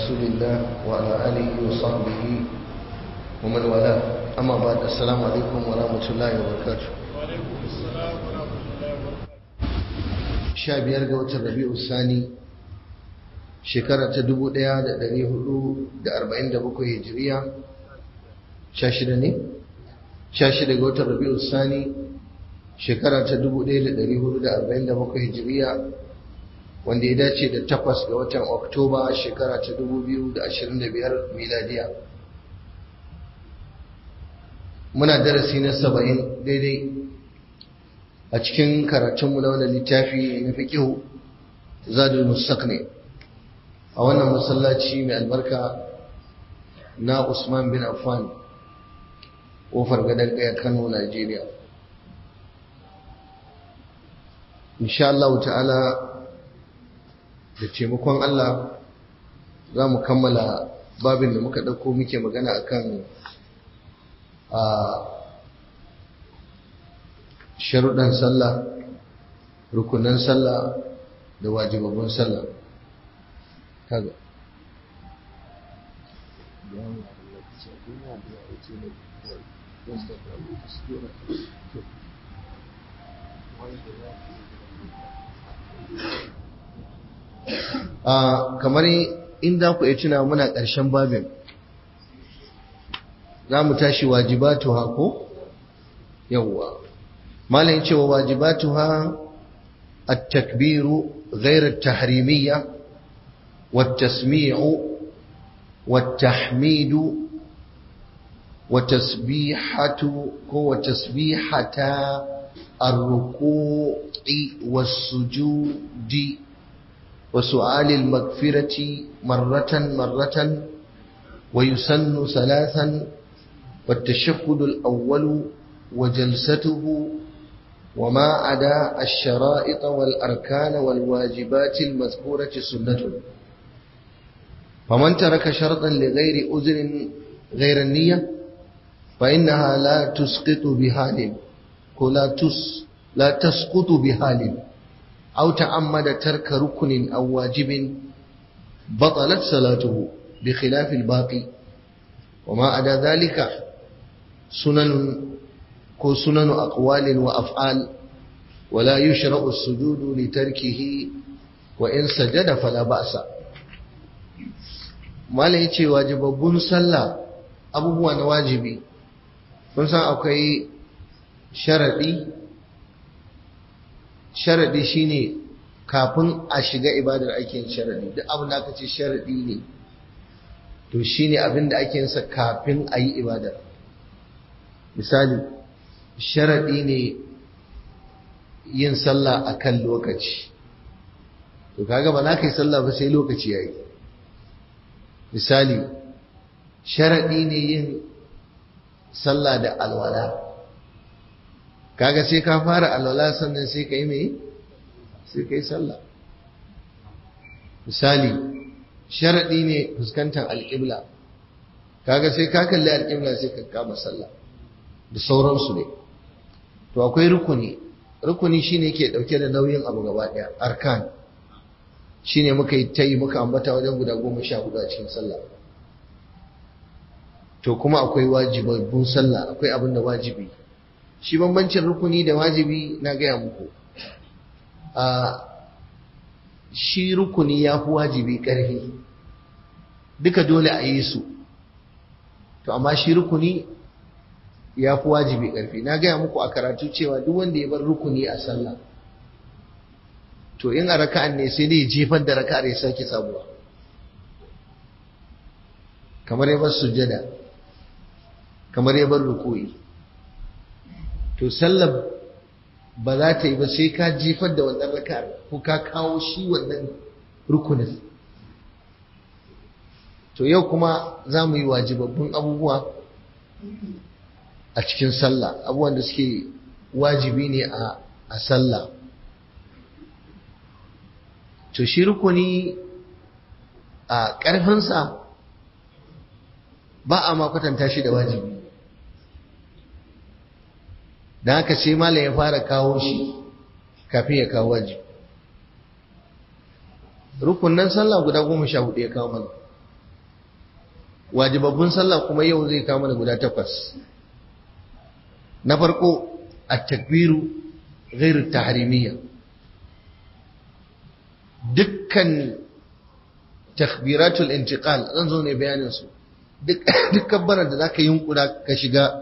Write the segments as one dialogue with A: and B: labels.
A: رسول الله وعلى آله وصحبه ومن والاه أما بعد السلام عليكم ورحمة الله وبركاته
B: وعليكم السلام ورحمة الله وبركاته
A: sha biyar ga watan rabi'u sani shekara ta dubu ɗaya da ɗari hudu da arba'in da bakwai hijiriya sha shida ne sha shida ga watan rabi'u sani shekara ta dubu ɗaya da ɗari hudu da arba'in da bakwai hijiriya wanda ya dace da takwas ga watan oktoba shekara ta dubu biyu da ashirin da biyar miladiya muna darasi na saba'in daidai a cikin karatunmu na wannan littafi na fiqihu zadul mustaqni a wannan masallaci mai albarka na Usman bin Affan kofar gadon kaya Kano Najeriya insha Allah ta'ala da taimakon Allah za mu kammala babin da muka ɗauko muke magana akan a sharuɗan sallah rukunan sallah da wajibabun sallah kaga kamar inda ku iya tuna muna ƙarshen babin za mu tashi wajibatu hako yawwa malam cewa wajibatuha at-takbir ghayr at-tahrimiyya wat-tasmi'u wat-tahmid wat-tasbihatu ko wat-tasbihata ar-ruku'i was-sujudi wa su'al al-maghfirati marratan marratan ويسن ثلاثا والتشهد الأول وجلسته وما عدا الشرائط والأركان والواجبات المذكورة سنة فمن ترك شرطا لغير أذن غير النية فإنها لا تسقط بحال ولا تس لا تسقط بحال أو تعمد ترك ركن أو واجب بطلت صلاته بخلاف الباقي وما عدا ذلك سنن ko sunanu aqwalin wa af'al wala yushra'u as-sujudu li tarkihi wa in sajada fala ba'sa malai yace wajibabbun sallah abubuwa na wajibi kun san akwai sharadi sharadi shine kafin a shiga ibadar ake sharadi duk abin da aka ce sharadi ne to shine abin da ake yin sa kafin a yi ibadar misali sharaɗi ne yin sallah a kan lokaci to kaga ba za ka yi sallah ba sai lokaci ya yi misali sharaɗi ne yin sallah da alwala kaga sai ka fara alwala sannan sai ka yi mai sai ka yi sallah misali sharaɗi ne fuskantar alƙibla kaga sai ka kalli alƙibla sai ka kama sallah da sauransu ne to akwai rukuni rukuni shine ke dauke da nauyin abu gaba daya arkan shine muka yi tayi muka ambata wajen guda goma sha hudu a cikin sallah to kuma akwai wajibabbun sallah akwai abin da wajibi shi bambancin rukuni da wajibi na gaya muku a shi rukuni ya fi wajibi ƙarfi duka dole a yi su to amma shi rukuni ya fi wajibi ƙarfi na gaya muku a karatu cewa duk wanda ya bar rukuni a sallah to in a raka'an ne sai dai jefar da raka'ar ya sake sabuwa kamar ya bar sujjada kamar ya bar rukuyi to sallah ba za ta yi ba sai ka jefar da wannan raka'ar ko ka kawo shi wannan rukunin to yau kuma za mu yi wajibabbun abubuwa a cikin sallah abubuwan da suke wajibi ne a sallah to shi rukuni a ƙarfinsa ba a makwatanta shi da wajibi da haka sai malam ya fara kawo shi kafin ya kawo wajibi rukunan sallah guda goma sha hudu ya kawo mana wajibabbun sallah kuma yau zai kama da guda takwas na farko at-takbiru ghairu tahrimiyya dukkan takbiratul intiqal zan zo ne bayanin su duk dukkan barar da zaka yi yunkura ka shiga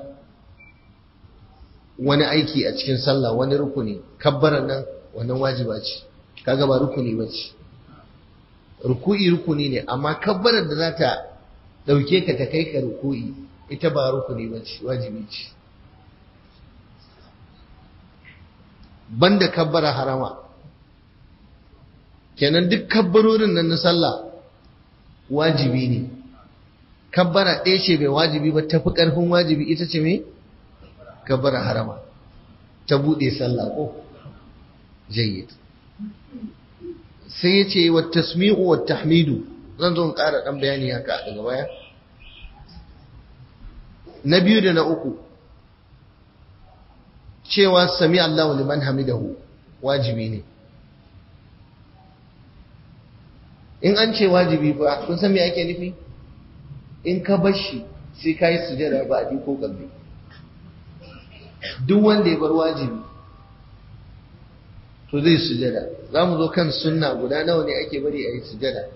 A: wani aiki a cikin sallah wani rukuni kabbaran nan wannan wajiba ce kaga ba rukuni bace ruku'i rukuni ne amma kabbarar da za ta dauke ka ta kai ka ruku'i ita ba rukuni bace wajibi ce banda kabbara harama kenan duk kabbarorin nan na sallah wajibi ne kabbara ɗaya ce bai wajibi ba tafi ƙarfin wajibi ita ce mai kabbara harama ta buɗe sallah ko jayyid sai ya ce wa tasmi'u wa tahmidu zan zo in ƙara ɗan bayani haka daga baya na biyu da na uku cewa sami Allahu liman hamidahu wajibi ne in an ce wajibi ba kun san me ake nufi in ka bar shi sai ka yi sujada ba a ko kalbi duk wanda ya bar wajibi to zai sujada za mu zo kan sunna guda nawa ne ake bari a yi sujada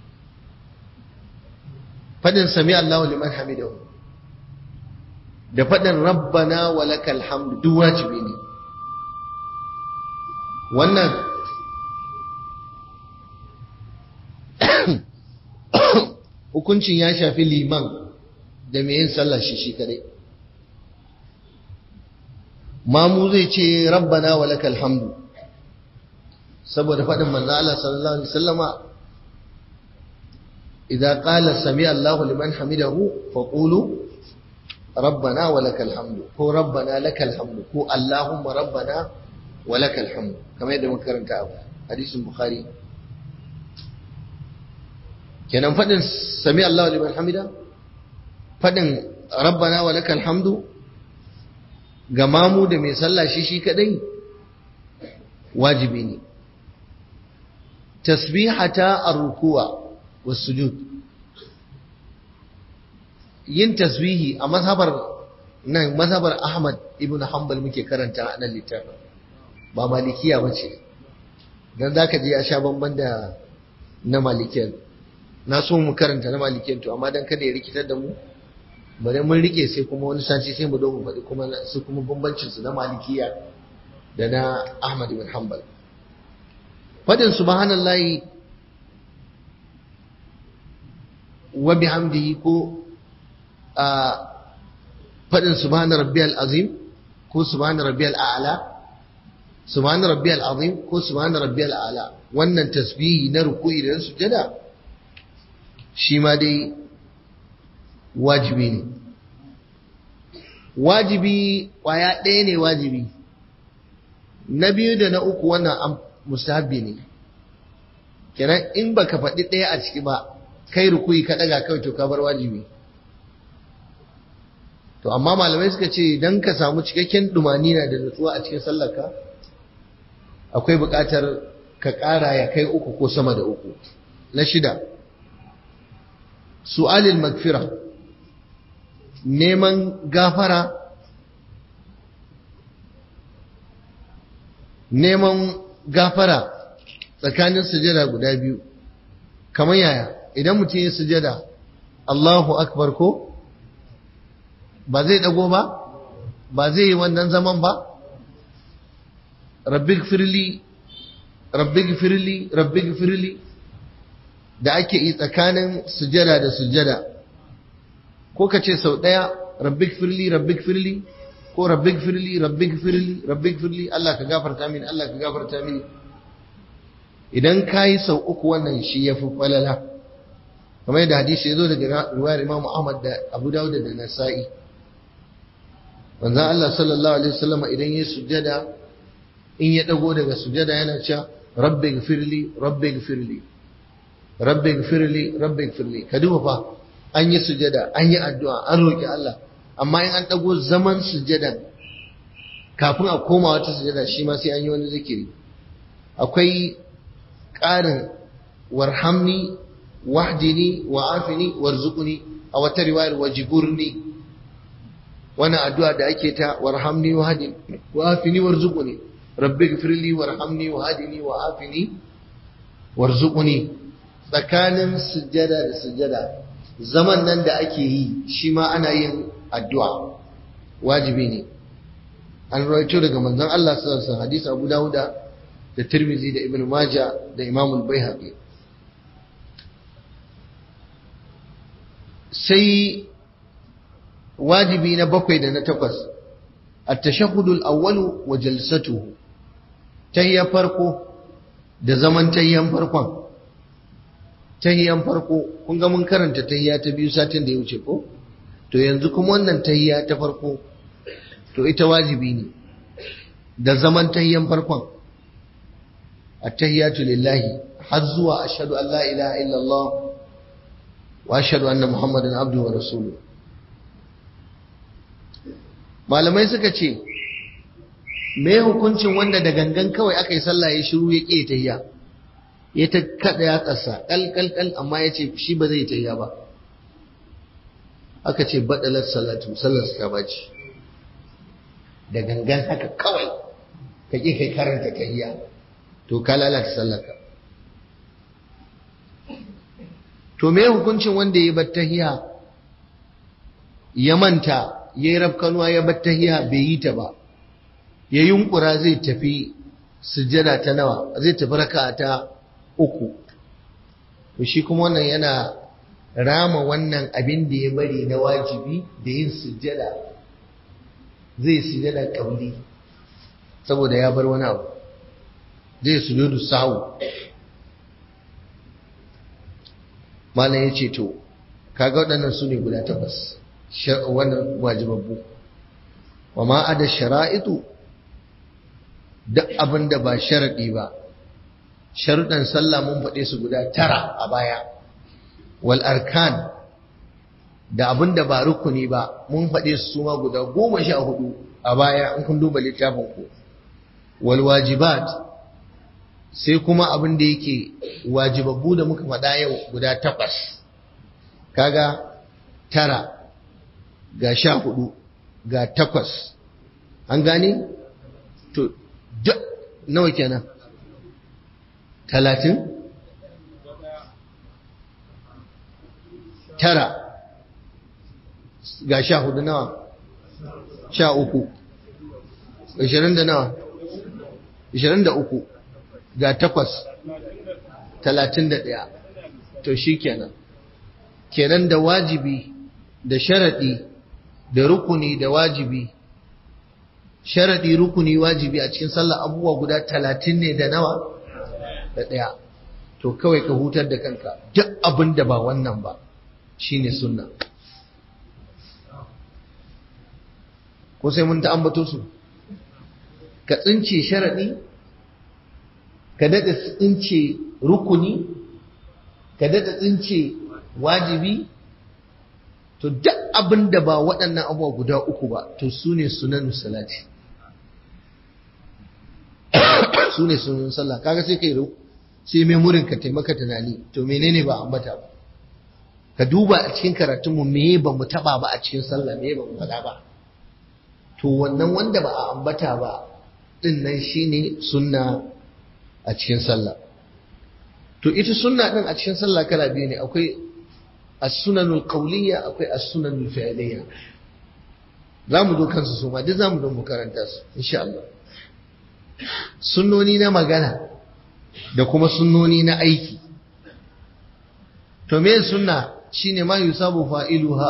A: fadin sami Allahu liman hamidahu da fadin rabbana wa lakal hamdu duk wajibi ne wannan hukuncin ya shafi liman da mai yin sallah shi shi kadai mamu zai ce rabbana wa lakal hamdu saboda faɗin manzo Allah sallallahu alaihi wasallama idza qala sami Allahu liman hamidahu faqulu rabbana wa lakal hamdu ko rabbana lakal hamdu ko allahumma rabbana wa lakal hamdu kamar yadda muka karanta a hadisin bukhari kenan faɗin sami Allahu liman hamida faɗin rabbana wa lakal hamdu ga mamu da mai sallah shi shi kadai wajibi ne tasbihata ar-ruku'a was-sujud yin tasbihi a mazhabar nan mazhabar Ahmad ibn Hanbal muke karanta a nan littafin ba malikiya bace dan zaka je ya sha bamban da na malikiyan na so mu karanta na malikiyan to amma dan kada ya rikitar da mu bari mun rike sai kuma wani sati sai mu dogo faɗi kuma su kuma bambancin su na malikiya da na Ahmad ibn Hanbal fadin subhanallahi wa bihamdihi ko a fadin subhana rabbiyal azim ko subhana rabbiyal a'la subhana rabbiyal azim ko subhana rabbiyal a'la wannan tasbihi na ruku'i da sujada shi ma dai wajibi ne wajibi kwaya ɗaya ne wajibi na biyu da na uku wannan mustahabbi ne kenan in baka faɗi ɗaya a ciki ba kai rukuyi ka ɗaga kawai to ka bar wajibi to amma malamai suka ce don ka samu cikakken na da nutsuwa a cikin sallarka akwai buƙatar ka ƙara ya kai uku ko sama da uku na shida su'alil magfira neman gafara neman gafara tsakanin sujada guda biyu kamar yaya idan mutum ya sujada Allahu akbar ko ba zai dago ba ba zai yi wannan zaman ba rabbi firli rabbi firli rabbi firli da ake yi tsakanin sujada da sujada ko ka ce sau ɗaya rabbi firli rabbi firli ko rabbi firli rabbi firli rabbi firli Allah ka gafarta mini Allah ka gafarta mini idan ka yi sau uku wannan shi ya fi falala kamar yadda hadisi ya zo daga ruwayar Imam Ahmad da Abu Dawud da Nasa'i manzo Allah sallallahu alaihi wasallam idan ya sujada in ya dago daga sujada yana cewa rabbi gfirli rabbi gfirli rabbi gfirli rabbi gfirli ka duba fa an yi sujada an yi addu'a an roki Allah amma in an dago zaman sujadan kafin a koma wata sujada shi ma sai an yi wani zikiri akwai ƙarin warhamni wahdini wa afini warzuqni a wata riwayar wajiburni wannan addu'a da ake ta warhamni wa hadini wa afini warzuquni rabbi gfirli warhamni wa hadini wa afini warzuquni tsakanin sujjada da sujjada zaman nan da ake yi shi ma ana yin addu'a wajibi ne an rawaito daga manzon Allah sallallahu alaihi wasallam hadisi Abu Dawuda da Tirmidhi da Ibn Majah da Imam al-Baihaqi sai wajibi na bakwai da na takwas at-tashahhud al-awwal wa jalsatuhu tahiyya farko da zaman tahiyyan farkon tahiyyan farko kun ga mun karanta tahiyya ta biyu satin da ya wuce ko to yanzu kuma wannan tahiyya ta farko to ita wajibi ne da zaman tahiyyan farkon at-tahiyyatu lillahi har zuwa ashhadu an la ilaha illallah wa ashhadu anna muhammadan abduhu wa rasuluhu malamai suka ce me hukuncin wanda da gangan kawai aka yi sallah ya shiru ya ƙi tahiyya ya ta kada ya ƙasa ƙalƙalƙal amma ya ce shi ba zai tahiyya ba aka ce baɗalar salatu sallar ta baci da gangan haka kawai ka ƙi kai karanta tahiyya to ka lalata sallarka to me hukuncin wanda ya bar tahiyya ya manta ya yi rafkanuwa ya bar tahiya bai yi ta ba ya yunkura zai tafi sujjada ta nawa zai tafi raka ta uku to shi kuma wannan yana rama wannan abin da ya bari na wajibi da yin sujjada zai sujjada kauli saboda ya bar wani abu zai sujudu sahu malam ya ce to kaga waɗannan su ne guda takwas wannan wajibabbu wa ma ada shara'itu duk abin da ba sharaɗi ba sharuɗan sallah mun faɗe su guda tara a baya wal arkan da abin da ba rukuni ba mun faɗe su ma guda goma sha hudu a baya in kun duba littafin ku wal wajibat sai kuma abin da yake wajibabbu da muka faɗa yau guda takwas kaga tara ga sha hudu ga takwas an gane to duk nawa kenan talatin tara ga sha hudu nawa sha uku ishirin da nawa ishirin da uku ga takwas talatin da ɗaya to shi kenan kenan da wajibi da sharaɗi da rukuni da wajibi sharaɗi rukuni wajibi a cikin sallah abubuwa guda talatin ne da nawa da ɗaya to kawai ka hutar da kanka duk abin da ba wannan ba shine sunna ko sai mun ta ambato su ka tsince sharaɗi ka daɗa tsince rukuni ka daɗa tsince wajibi to duk abin da ba waɗannan abubuwa guda uku ba to su ne sunan salati su ne sunan sallah kaga sai kai sai memorin ka taimaka tunani to menene ba ambata ba ka duba a cikin karatunmu me ba mu taba ba a cikin sallah me ba mu faɗa ba to wannan wanda ba a ambata ba din nan shine sunna a cikin sallah to ita sunna din a cikin sallah kala biyu ne akwai as-sunanul qawliya akwai as-sunanul fi'liya zamu zo kansu su ma duk zamu zo mu karanta su insha Allah sunnoni na magana da kuma sunnoni na aiki to me sunna shine ma yusabu fa'iluha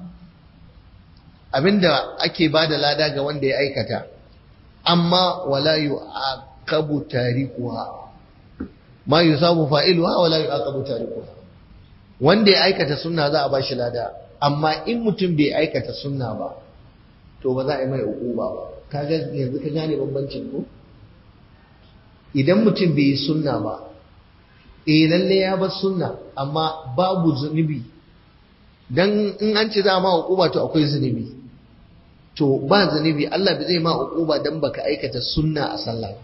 A: abinda ake bada lada ga wanda ya aikata amma wala yu'aqabu tarikuha ma yusabu fa'iluha wala yu'aqabu tarikuha wanda ya aikata sunna za a bashi lada amma in mutum bai aikata sunna ba to ba za a yi mai uquba ba kaga yanzu ka gane bambancin ko idan mutum bai yi sunna ba eh lalle ya bar sunna amma babu zunubi dan in an ce za ma uquba to akwai zunubi to ba zunubi Allah bai zai ma uquba dan baka aikata sunna a sallah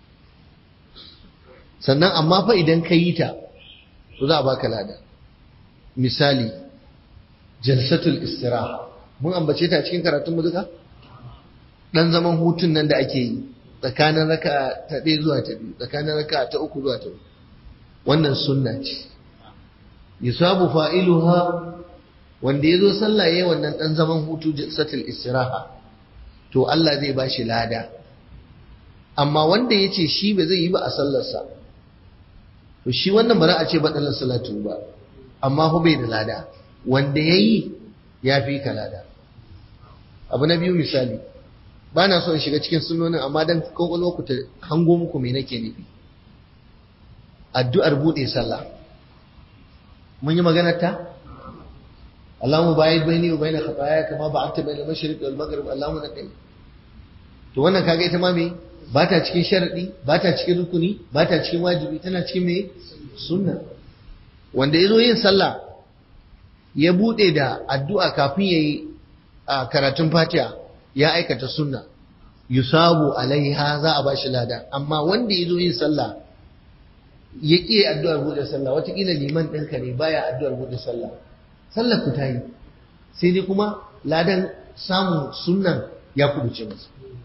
A: sannan amma fa idan ka yi ta to za a baka lada misali jalsatul istiraha mun ambace ta cikin karatun mu duka dan zaman hutun nan da ake yi tsakanin raka ta ɗaya zuwa ta biyu tsakanin raka ta uku zuwa ta uku wannan sunna ce yusabu fa'iluha wanda ya zo sallah yayin wannan dan zaman hutu jalsatul istiraha to Allah zai ba shi lada amma wanda ya ce shi ba zai yi ba a sallarsa to shi wannan bara a ce baɗalar salatu ba amma hu bai da lada wanda ya yi ya fi ka lada abu na biyu misali ba na son shiga cikin sunonin amma don kwakwalwa ku ta hango muku mai nake nufi addu'ar buɗe sallah mun yi maganar ta Allahumma ba'id baini wa baina khataaya kama ba'adta baina al-mashriq wal maghrib Allahumma naqi to wannan kaga ita ma me ba ta cikin sharadi ba ta cikin rukuni ba ta cikin wajibi tana cikin me sunna wanda yazo yin sallah ya bude da addu'a kafin yayi a karatun Fatiha ya aikata sunna yusabu alaiha za a bashi lada amma wanda yazo yin sallah ya ƙi addu'ar bude sallah watakila liman ɗinka ne baya addu'ar bude sallah sallar ku ta yi sai dai kuma ladan samun sunnan ya kubuce masa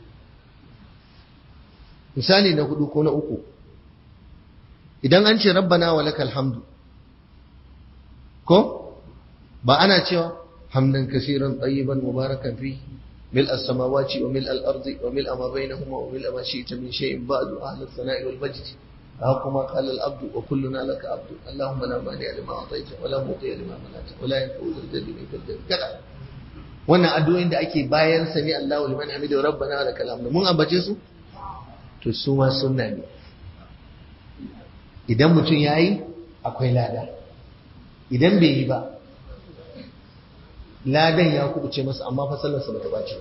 A: misali na hudu ko na uku idan an ce rabbana wa lakal hamdu ko ba ana cewa hamdan kasiran tayyiban mubarakan fi ملء السماوات وملء الأرض وملء ما بينهما وملء ما شئت من شيء بعد أهل الثناء والمجد كما قال العبد وكلنا لك عبد اللهم لا مانع لما اعطيت ولا مطيع لما منعت ولا ينفع ذا الجد منك الجد كذا wannan addu'o'in da ake bayan sami Allahu liman hamidu rabbana wa lakal hamd mun ambace su to su ma sunna ne idan mutum yayi akwai lada idan bai yi ba ladan ya kubuce masa amma fa sallarsa bata bace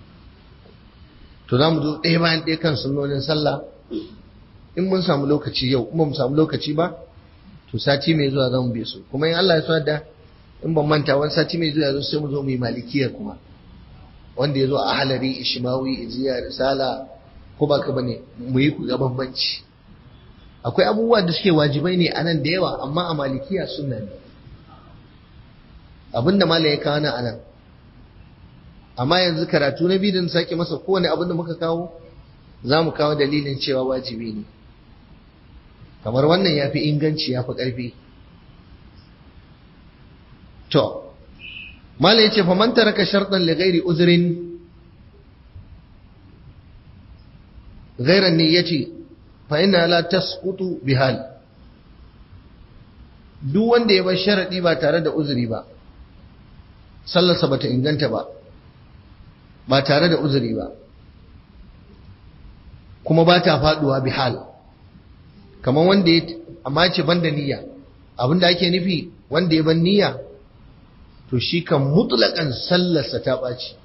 A: to zamu zo ɗaya bayan ɗaya kan sunnonin sallah in mun samu lokaci yau in ba mu samu lokaci ba to sati mai zuwa zamu bi su kuma in Allah ya sa da in ban manta wani sati mai zuwa sai mu zo mu yi malikiyar kuma wanda ya zo a halari ishimawi ijiya risala ko ba ka bane mu yi ku ga bambanci akwai abubuwa da suke wajibai ne anan da yawa amma a malikiya sunna ne abinda malam ya kawo nan anan amma yanzu karatu na biyu da sake masa kowane abin da muka kawo za mu kawo dalilin cewa wajibi ne kamar wannan ya fi inganci ya fi ƙarfi to mala ya ce faman taraka sharɗan li ghairi uzrin ghairan niyyati fa inna la tasqutu bihal duk wanda ya bar sharadi ba tare da uzuri ba sallarsa bata inganta ba ba tare da uzuri ba kuma ba ta faduwa bihal kamar wanda ya amma ce banda niyya abinda ake nufi wanda ya ban niyya to shi kan mutlaƙan sallarsa ta ɓaci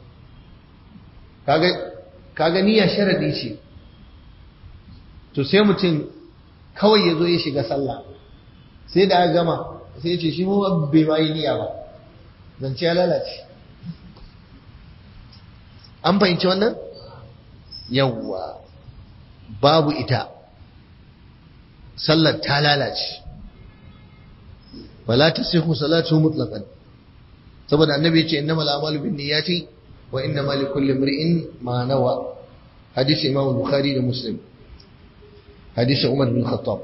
A: kaga niyya sharadi ce to sai mutum kawai ya zo ya shiga sallah sai da aka gama sai ce shi mu bai ma yi niyya ba zance ya lalace an fahimci wannan yawwa babu ita sallar ta lalace wala tasihu salatu mutlaqan saboda annabi yace innamal a'malu binniyati wa innamal likulli imri'in ma nawa hadisi imam bukhari da muslim hadisi umar bin khattab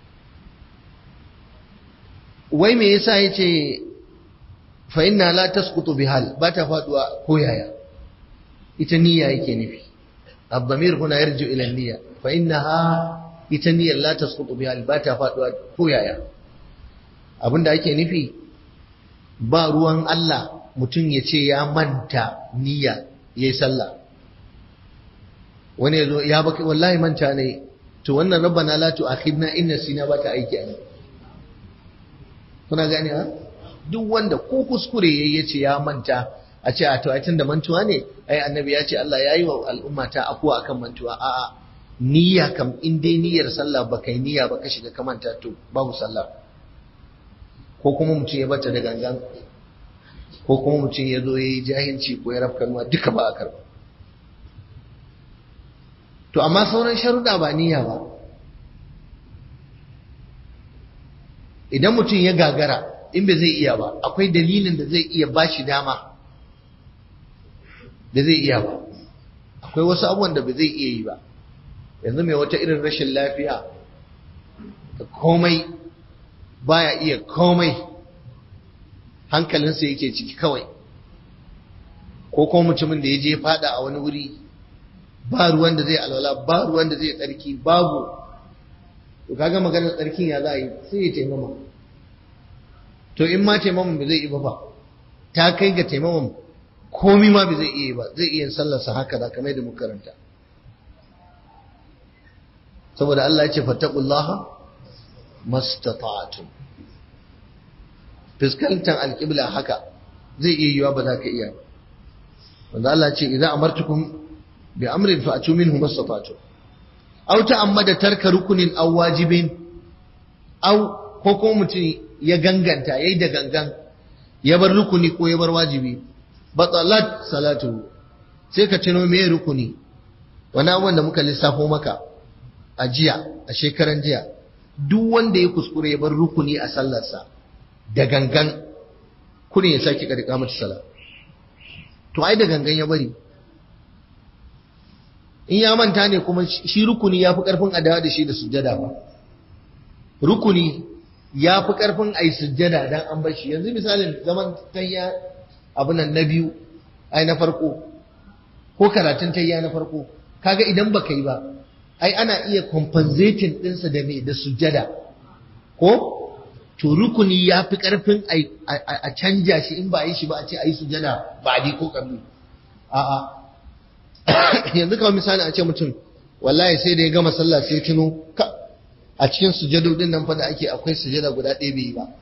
A: wai me yasa yace fa inna la tasqutu bihal ba ta faduwa ko yaya ita niyya yake nufi الضمير هنا يرجع إلى النية فإنها إتنية لا تسقط بها الباتة فاتوا كويايا abinda ake nufi ba ruwan Allah mutum ya ce ya manta niyya ya yi sallah wani ya zo ya baki wallahi manta ne to wannan rabbana la tu'akhidna in nasina ba ta aiki a kuna gane ha duk wanda ko kuskure yayi ya ce ya manta a ce a to da mantuwa ne ai annabi ya ce Allah ya yi wa al'umma ta afuwa akan mantuwa a'a niyya kam in dai niyyar sallah ba kai niyya ba ka shiga ka manta to babu sallah ko kuma mutum ya bata da gangan ko kuma mutum ya zo ya yi jahilci ko ya rafka nuwa duka ba a karba to amma sauran sharuɗa ba niyya ba idan mutum ya gagara in bai zai iya ba akwai dalilin da zai iya bashi dama da zai iya ba akwai wasu abubuwan da bai zai iya yi ba yanzu mai wata irin rashin lafiya da komai baya iya komai hankalinsa yake ciki kawai ko kuma mutumin da ya je fada a wani wuri ba ruwan da zai alwala ba ruwan da zai tsarki babu to kaga maganar tsarkin ya za a yi sai ya taimama to in ma taimaman ba zai yi ba fa ta kai ga taimaman komi ma ba zai iya ba zai iya sallarsa haka da kamar da muka karanta saboda Allah ya ce fattaqullaha mastata'tum fiskantar alƙibla haka zai iya yiwa ba za ka iya wanda Allah ce idan amartukum bi amrin fa atu minhu mastata'tum aw ta'ammada tarka rukunin aw wajibin aw ko ko mutum ya ganganta yayi da gangan ya bar rukuni ko ya bar wajibi batalat salatu sai ka tuno me rukuni wani abubuwan da muka lissafo maka a jiya a shekaran jiya duk wanda ya kuskure ya bar rukuni a sallarsa da gangan kurin ya sake karika mata sala to ai da gangan ya bari in ya manta ne kuma shi rukuni ya fi karfin adawa da shi da sujjada ba rukuni ya fi karfin ai sujjada dan an bar shi yanzu misalin zaman tayya abin nan na biyu ai na farko ko karatun tayya na farko kaga idan baka yi ba ai ana iya compensating ɗinsa da me da sujjada ko to rukuni ya fi ƙarfin a canja shi in ba a yi shi ba a ce a yi sujjada ba a ko ƙabli a'a yanzu kawai misali a ce mutum wallahi sai da ya gama sallah sai tuno ka a cikin sujadodin nan fa da ake akwai sujada guda ɗaya bai yi ba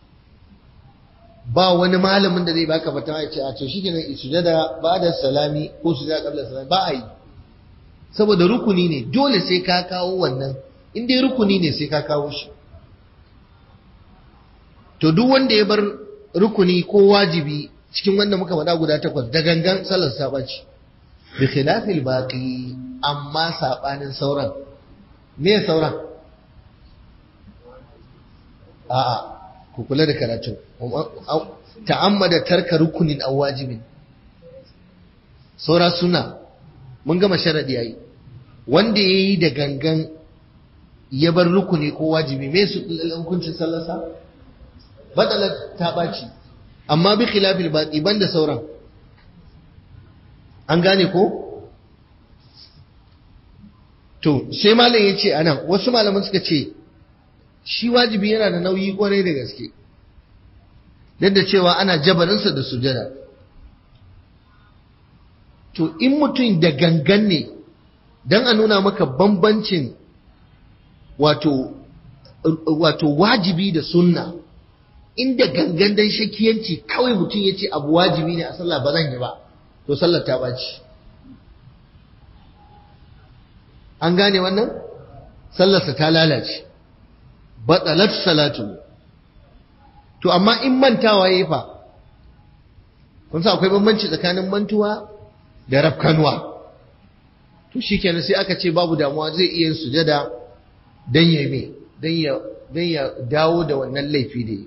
A: ba wani malamin da zai baka fatawa ya ce a to shikenan sujada ba da salami ko sujada qabla salami ba a yi saboda rukuni ne dole sai ka kawo wannan in dai rukuni ne sai ka kawo shi to duk wanda ya bar rukuni ko wajibi cikin wanda muka faɗa guda takwas da gangan sallar sabaci bi khilafil baqi amma sabanin sauran me sauran a'a ku kula da karatu ta'ammada tarka rukunin aw wajibin saura suna mun gama sharadi yayi wanda yayi da gangan ya bar rukuni ko wajibi me su hukuncin sallarsa badala ta baci amma bi khilafil baqi banda sauran an gane ko to sai malam yace anan wasu malaman suka ce shi wajibi yana da nauyi kwarai da gaske duk da cewa ana jabarinsa da sujada to in mutum da gangan ne don a nuna maka bambancin wato wato wajibi da sunna inda gangan dan shakiyanci kawai mutum ya ce abu wajibi ne a sallah ba zan yi ba to sallar ta ɓaci an gane wannan sallarsa ta lalace batsalat salatu to amma in mantawa yayi fa kun sa akwai bambanci tsakanin mantuwa da rafkanwa to shikenan sai aka ce babu damuwa zai iya yin sujada dan ya me dan ya dan ya dawo da wannan laifi da yi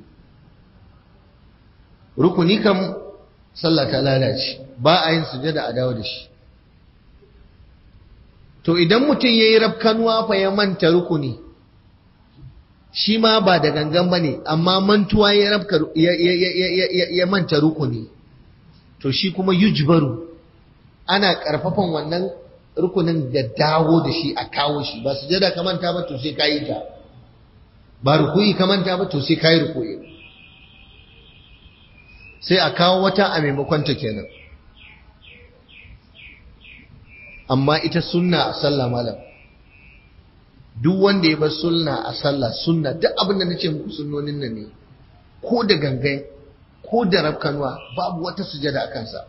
A: rukuni kam sallah ta lalace ba a yin sujada a dawo da shi to idan mutum yayi rafkanwa fa ya manta rukuni shi ma ba da gangan ba ne amma mantuwa ya rabka ya manta rukuni to shi kuma yujbaru ana karfafan wannan rukunin da dawo da shi a kawo shi ba sujada ka manta ba to sai ka yi ta ba rukuyi ka manta ba to sai ka yi rukuyi sai a kawo wata a maimakon ta kenan amma ita sunna a sallah malam duk wanda ya bar sunna a sallah sunna duk abin da nace muku sunnonin nan ne ko da gangan ko da rafkanwa babu wata sujada a kansa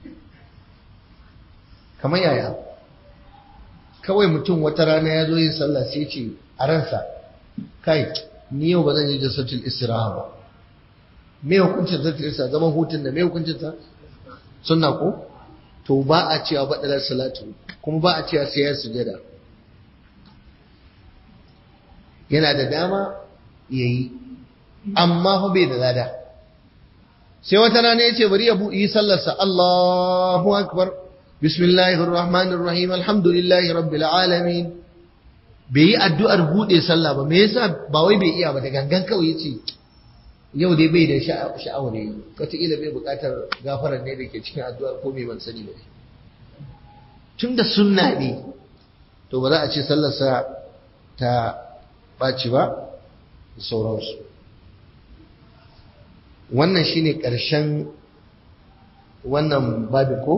A: kamar yaya kawai mutum wata rana ya zo yin sallah sai ce a ransa kai ni yau ba zan yi jasatul istiraha ba me hukuncin jasatul istiraha zaman hutun da me hukuncin sa sunna ko to ba a cewa badalar salatu kuma ba a cewa sai ya sujada yana da dama ya yi amma fa bai da lada sai wata rana ya ce bari ya yi sallarsa Allahu akbar bismillahir rahmanir rahim alhamdulillahi rabbil alamin bai yi addu'ar bude sallah ba me yasa ba wai bai iya ba da gangan kawai yace yau dai bai da sha'awar yi wataƙila bai buƙatar gafarar ne da ke cikin addu'ar ko mai ban sani ba tun da sunna ne to ba za a ce sallarsa ta ɓaci ba da sauransu wannan shine ƙarshen wannan babi ko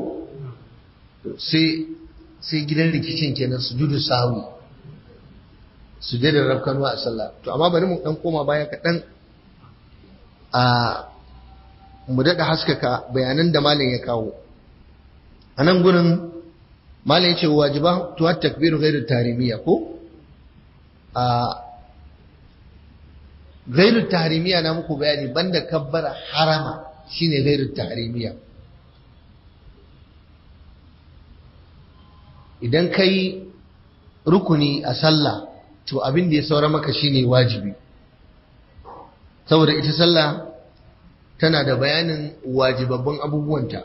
A: sai gidan rikicin kenan su judu sahawi su da rafkanuwa a sallah to amma bari mu ɗan koma baya kaɗan a mu daɗa haskaka bayanan da malin ya kawo a nan gurin malin ya ce wajiba tuwa takbiru gairu tarimiya ko a gairu tarimiya na muku bayani banda kabbara harama shine gairu tarimiya idan ka yi rukuni a sallah to abin da ya saura maka shine wajibi saboda ita sallah tana da bayanin wajibabban abubuwanta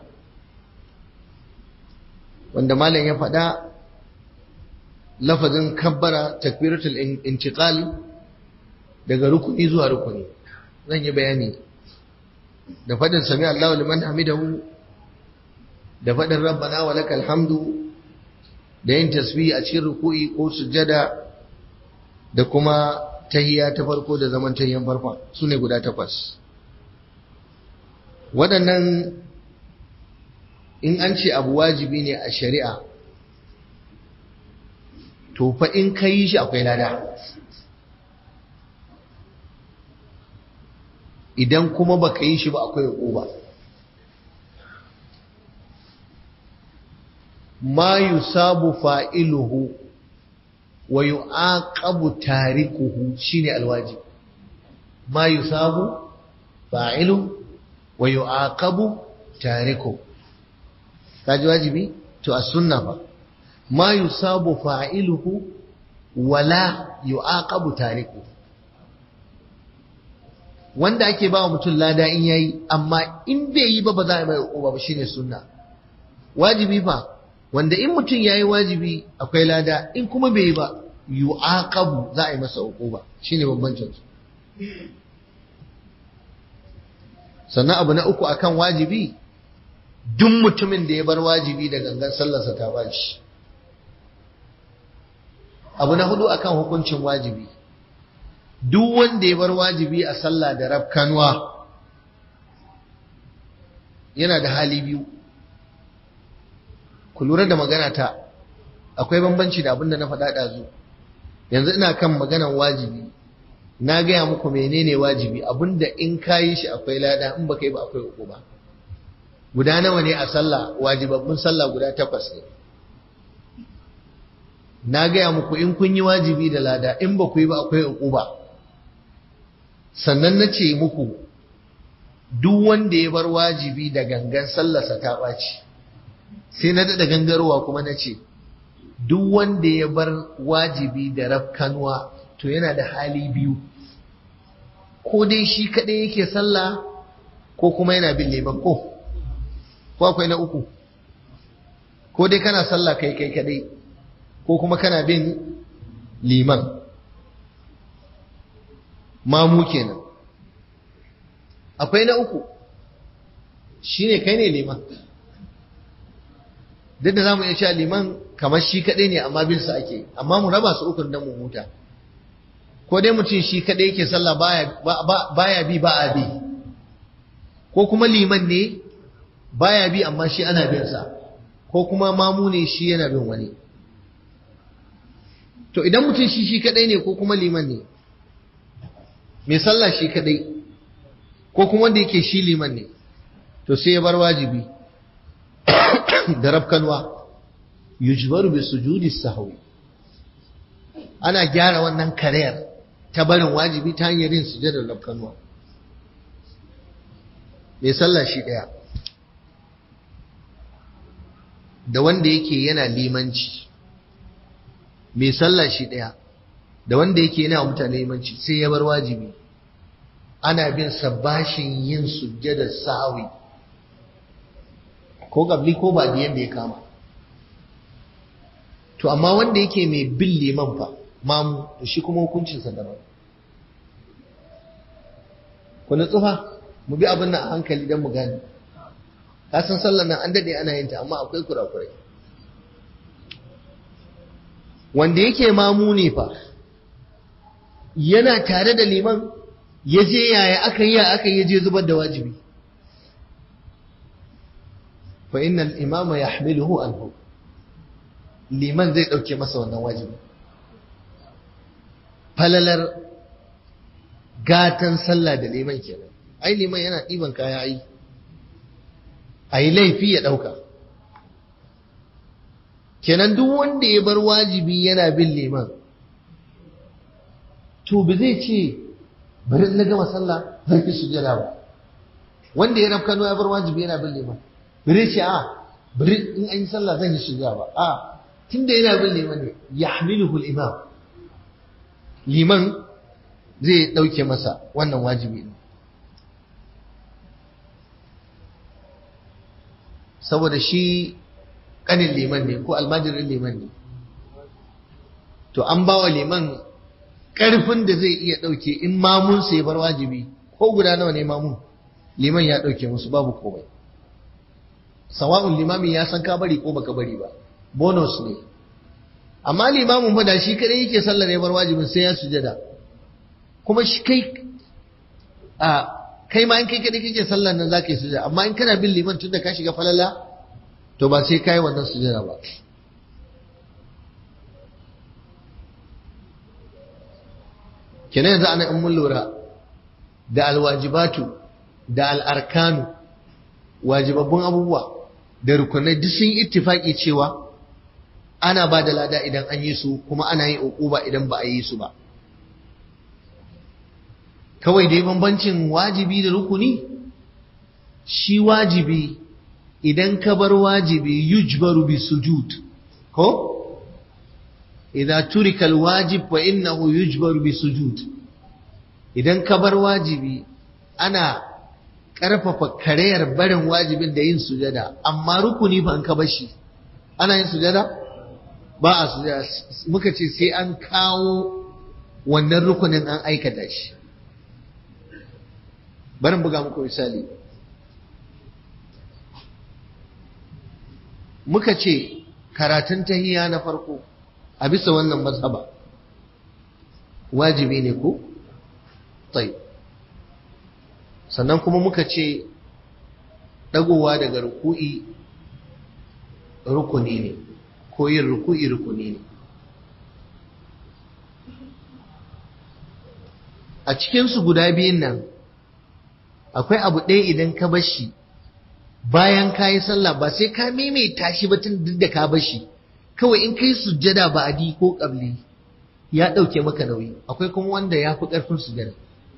A: wanda malam ya faɗa lafazin kabbara takbiratul intiqal daga rukuni zuwa rukuni zan yi bayani da faɗin sami Allahu liman hamidahu da faɗin rabbana wa lakal hamdu da yin tasbih a cikin ruku'i ko sujjada da kuma tahiyya ta farko da zaman tahiyyan farko su ne guda takwas waɗannan in an ce abu wajibi ne a shari'a to fa in ka yi shi akwai lada idan kuma baka yi shi ba akwai uba ma yusabu fa'iluhu wa yu'aqabu tarikuhu shine alwajib ma yusabu fa'ilu wa yu'aqabu tariku kaji wajibi to a sunna fa ma yusabu fa'iluhu wala yu'aqabu tariku wanda ake ba mutum lada in yayi amma in bai yi ba ba za a mai uba ba shine sunna wajibi fa wanda in mutum yayi wajibi akwai lada in kuma bai yi ba yu'aqabu za a yi masa uquba shine bambancin su sannan abu na uku akan wajibi duk mutumin da ya bar wajibi da gangan sallarsa ta baci abu na hudu akan hukuncin wajibi duk wanda ya bar wajibi a sallah da rafkanwa yana da hali biyu ku lura da magana ta akwai bambanci da abin da na faɗa ɗazu yanzu ina kan maganan wajibi na gaya muku menene wajibi abinda in ka yi shi akwai lada in baka yi ba akwai uku ba guda nawa ne a sallah wajibabbin sallah guda takwas ne na gaya muku in kun yi wajibi da lada in ba ku yi ba akwai uku ba sannan na ce muku duk wanda ya bar wajibi da gangan sallarsa ta ɓaci sai na daɗa gangarowa kuma na ce duk wanda ya bar wajibi da rafkanuwa to yana da hali biyu ko dai shi kaɗai yake sallah ko kuma yana bin liman ko ko akwai na uku ko dai kana sallah kai kai kaɗai ko kuma kana bin liman mamu kenan akwai na uku shine kai ne liman duk da za mu iya cewa liman kamar shi kaɗai ne amma bin sa ake amma mu raba su ukun don mu huta ko dai mutum shi kaɗai yake sallah baya bi ba a bi ko kuma liman ne baya bi amma shi ana bin sa ko kuma mamu ne shi yana bin wani to idan mutum shi shi kaɗai ne ko kuma liman ne mai sallah shi kaɗai ko kuma wanda yake shi liman ne to sai ya bar wajibi da rafkanwa yujbaru bi sujudi sahwi ana gyara wannan karayar ta barin wajibi ta hanyar yin sujadar rafkanwa mai sallah shi daya da wanda yake yana limanci mai sallah shi daya da wanda yake yana mutane limanci sai ya bar wajibi ana bin sa bashin yin sujjadar sawi ko gabli ko ba da yanda ya kama to amma wanda yake mai bin liman fa mamu to shi kuma hukuncinsa daban ku nutsu fa mu bi abin nan a hankali don mu gane ka san sallar nan an dade ana yin ta amma akwai kurakurai wanda yake mamu ne fa yana tare da liman ya je yaya aka yi aka yi je zubar da wajibi fa innal imama yahmiluhu anhu liman zai dauke masa wannan wajibi falalar gatan sallah da liman kenan ai liman yana ɗiban kaya ai a yi laifi ya ɗauka kenan duk wanda ya bar wajibi yana bin liman to ba zai ce bari na gama sallah zan fi sujada ba wanda ya rafkano ya bar wajibi yana bin liman bari ce a bari in an yi sallah zan yi sujada ba a tunda yana bin liman ne yahmiluhu al-imam liman zai ɗauke masa wannan wajibi ne saboda shi ƙanin liman ne ko almajirin liman ne to an ba wa liman ƙarfin da zai iya ɗauke in mamun sai bar wajibi ko guda nawa ne mamun liman ya ɗauke musu babu komai sawa'un limamin ya san ka bari ko baka bari ba bonus ne amma limamin fa da shi kadai yake sallar ya bar wajibin sai ya sujada kuma shi kai a kai ma in kai kadai kake sallar nan zaka yi sujada amma in kana bin liman tunda ka shiga falala to ba sai kai wannan sujada ba kenan yanzu ana in mun lura da alwajibatu da al'arkanu wajibabbun abubuwa da rukunai duk sun ittifaki cewa ana ba da lada idan an yi su kuma ana yin uquba idan ba a yi su ba kawai dai bambancin wajibi da rukuni shi wajibi idan ka bar wajibi yujbaru bi sujud ko idza turika alwajib wa innahu yujbaru bi sujud idan ka bar wajibi ana karfafa karayar barin wajibin da yin sujada amma rukuni ba an ka bar shi ana yin sujada ba a sujada muka ce sai an kawo wannan rukunin an aikata shi barin buga muku misali muka ce karatun tahiya na farko a bisa wannan mazhaba wajibi ne ko? tsaye sannan kuma muka ce ɗagowa daga ruku'i rukuni ne ko yin ruku'i rukuni ne a cikinsu guda biyun nan akwai abu ɗaya idan ka bar shi bayan ka yi sallah ba sai ka maimaita shi ba tun duk da ka bar shi kawai in kai sujjada ba adi ko ƙabli ya ɗauke maka nauyi akwai kuma wanda ya fi ƙarfin sujjada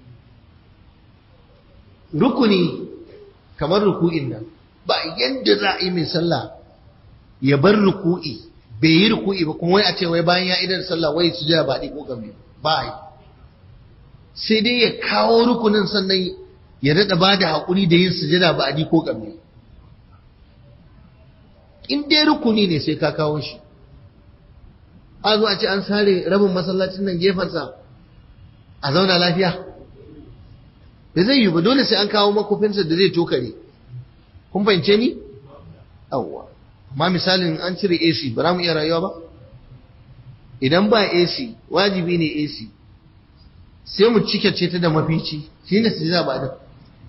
A: rukuni kamar ruku'in nan ba yadda za a yi mai sallah ya bar ruku'i bai yi ruku'i ba kuma wai a ce wai bayan ya idar sallah wai sujjada ba adi ko ƙabli ba yi sai dai ya kawo rukunin sannan ya daɗa ba da haƙuri da yin sujada ba adi ko ƙabli in dai rukuni ne sai ka kawo shi a zo a ce an sare rabin masallacin nan gefensa a zauna lafiya da zai yi ba dole sai an kawo makofinsa da zai tokare kun fahimce ni awwa amma misalin an cire AC ba za mu iya rayuwa ba idan ba AC wajibi ne AC sai mu cike ce ta da mafici shi ne su ba da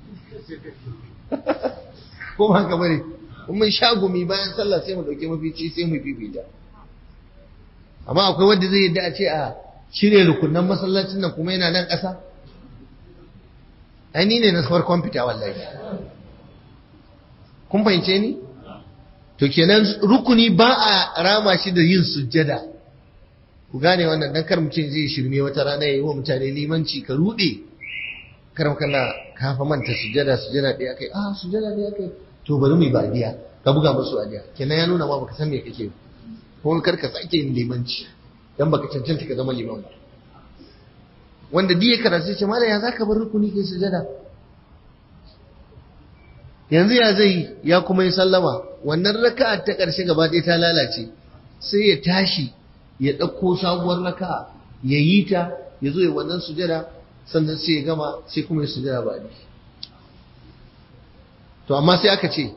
A: ko ba haka bane in mun sha gumi bayan sallah sai mu dauke mafici sai mu fifita amma akwai wanda zai yadda a ce a cire rukunan masallacin nan kuma yana nan ƙasa ai ni ne na farkon fita wallahi kun fahimce ni to kenan rukuni ba a rama shi da yin sujjada ku gane wannan dan kar mutum zai shirme wata rana yayi wa mutane limanci ka rude karam kana kafa manta sujjada sujjada ɗaya kai ah sujjada ɗaya kai to bari mu yi badiya ka buga musu adiya kenan ya nuna ma baka san me kake ko kar ka sake yin limanci dan baka cancanta ka zama liman ba wanda diya karatu ce malam ya zaka bar rukuni kai sujada yanzu ya zai ya kuma yi sallama wannan raka'a ta ƙarshe gaba ɗaya ta lalace sai ya tashi ya ɗauko sabuwar raka'a ya yi ta ya zo ya wannan sujada sannan sai ya gama sai kuma ya sujada ba ni to amma sai aka ce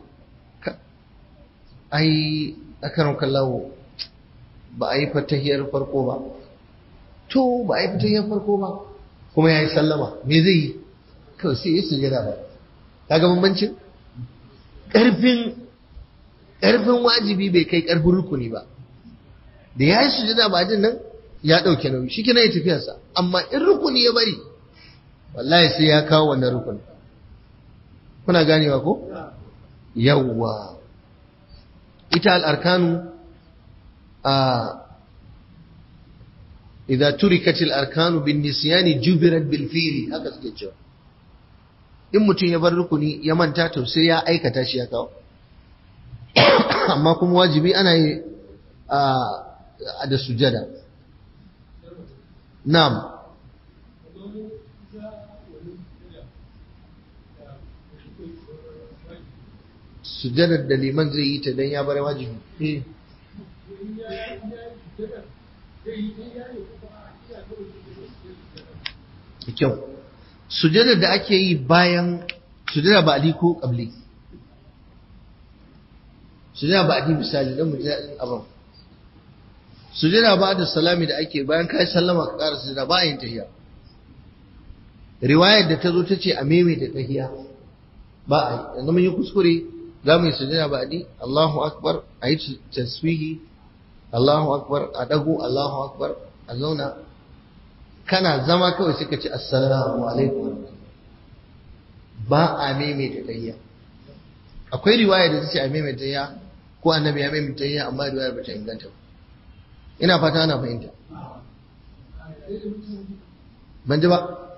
A: ai akaran kallawo ba a yi fatahiyar farko ba to ba a yi fatahiyar farko ba kuma ya yi sallama me zai yi kawai sai ya sujada ba ta ga bambancin ƙarfin ƙarfin wajibi bai kai ƙarfin rukuni ba da ya yi sujada ba din nan ya ɗauke nauyi shi kina ya tafiyarsa amma in rukuni ya bari wallahi sai ya kawo wannan rukuni kuna ganewa ko yawwa ita al'arkanu a idza turikat al-arkanu bin nisyani jubirat bil fi'li haka suke cewa in mutum ya bar rukuni ya manta to sai ya aikata shi ya kawo amma kuma wajibi ana yi a da sujada na'am sujadar da liman zai yi ta don ya bar wajibi eh kyau sujadar da ake yi bayan sujada ba ko kabli sujada ba adi misali don mu ji daɗin abin sujada ba da salami da ake bayan kai sallama ka ƙara sujada ba yin tahiya riwayar da ta zo ta ce a maimaita tahiya ba a yi yanzu mun yi kuskure za mu yi sujada ba adi Allahu akbar a yi tasbihi Allahu akbar a dago Allahu akbar a zauna kana zama kawai suka ce assalamu alaikum ba a maimaita tayya akwai riwaya da tace a maimaita tayya ko annabi ya maimaita tayya amma riwayar bata inganta ba ina fata ana fahimta ban ji ba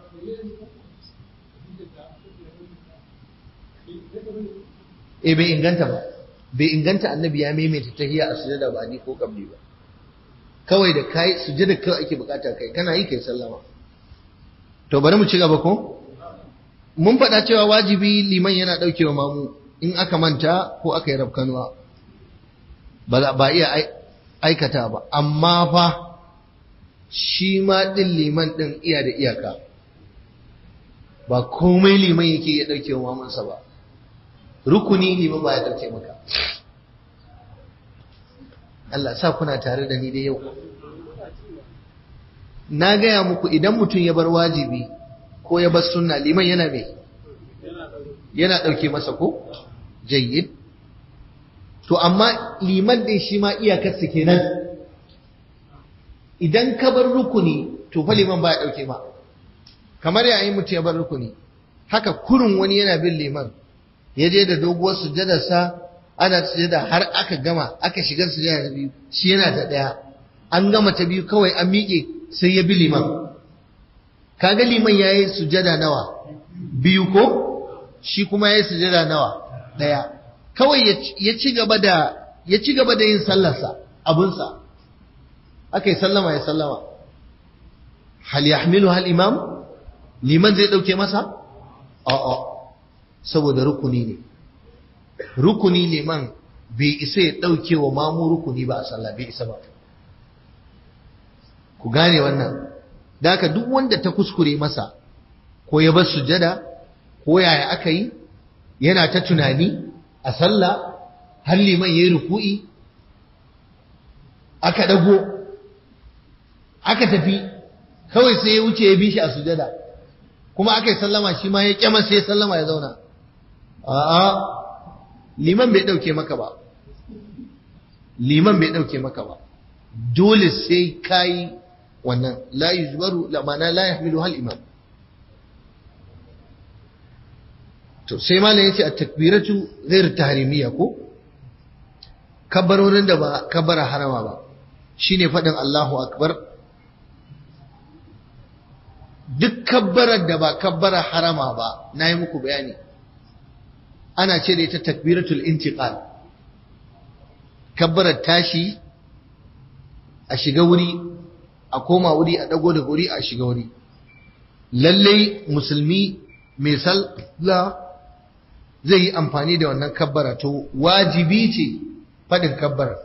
A: eh bai inganta ba bai inganta annabi ya maimaita tayya a sujada ba ni ko kabli ba kawai da kai sujada kawai ake bukata kai kana yi kai sallama to bari mu ci gaba ko mun faɗa cewa wajibi liman yana ɗaukewa mamu in aka manta ko aka yi rafkanuwa ba ba iya aikata ba amma fa shi ma ɗin liman ɗin iya da iyaka ba komai liman yake ya ɗaukewa mamansa ba rukuni liman ba ya ɗauke maka Allah sa kuna tare da ni da yau na gaya muku idan mutum ya bar wajibi ko ya bar sunna liman yana mai yana ɗauke masa ko jayyid to amma liman din shi ma iyakarsa kenan idan ka bar rukuni to fa liman baya ɗauke ma kamar yayin mutum ya bar rukuni haka kurun wani yana bin liman ya je da doguwar sujjadarsa ana sujada har aka gama aka shigar sujada ta biyu shi yana da ɗaya an gama ta biyu kawai an miƙe sai ya bi liman kaga liman ya yi sujada nawa biyu ko shi kuma ya yi sujada nawa ɗaya kawai ya ci gaba da ya ci gaba da yin sallarsa abunsa aka yi sallama ya sallama hal yahmilu hal imam liman zai ɗauke masa a'a saboda rukuni ne rukuni liman bai isa ya ɗauke wa mamu rukuni ba a sallah bai isa ba ku gane wannan da haka duk wanda ta kuskure masa ko ya bar sujada ko yaya aka yi yana ta tunani a sallah har liman ya yi ruku'i aka ɗago aka tafi kawai sai ya wuce ya bi shi a sujada kuma aka yi sallama shi ma ya kyama sai ya sallama ya zauna a'a liman bai ɗauke maka ba liman bai ɗauke maka ba dole sai kayi wannan la yujbaru la mana la yahmilu hal imam to sai malam yace at-takbiratu ghayr tahrimiyya ko kabbarorin da ba kabbara harama ba shine fadin Allahu akbar duk kabbarar da ba kabbara harama ba nayi muku bayani ana ce da ita takbiratul intiqal kabbarar tashi a shiga wuri a koma wuri a dago da wuri a shiga wuri lallai musulmi mai sallah zai yi amfani da wannan kabbara to wajibi ce faɗin kabbara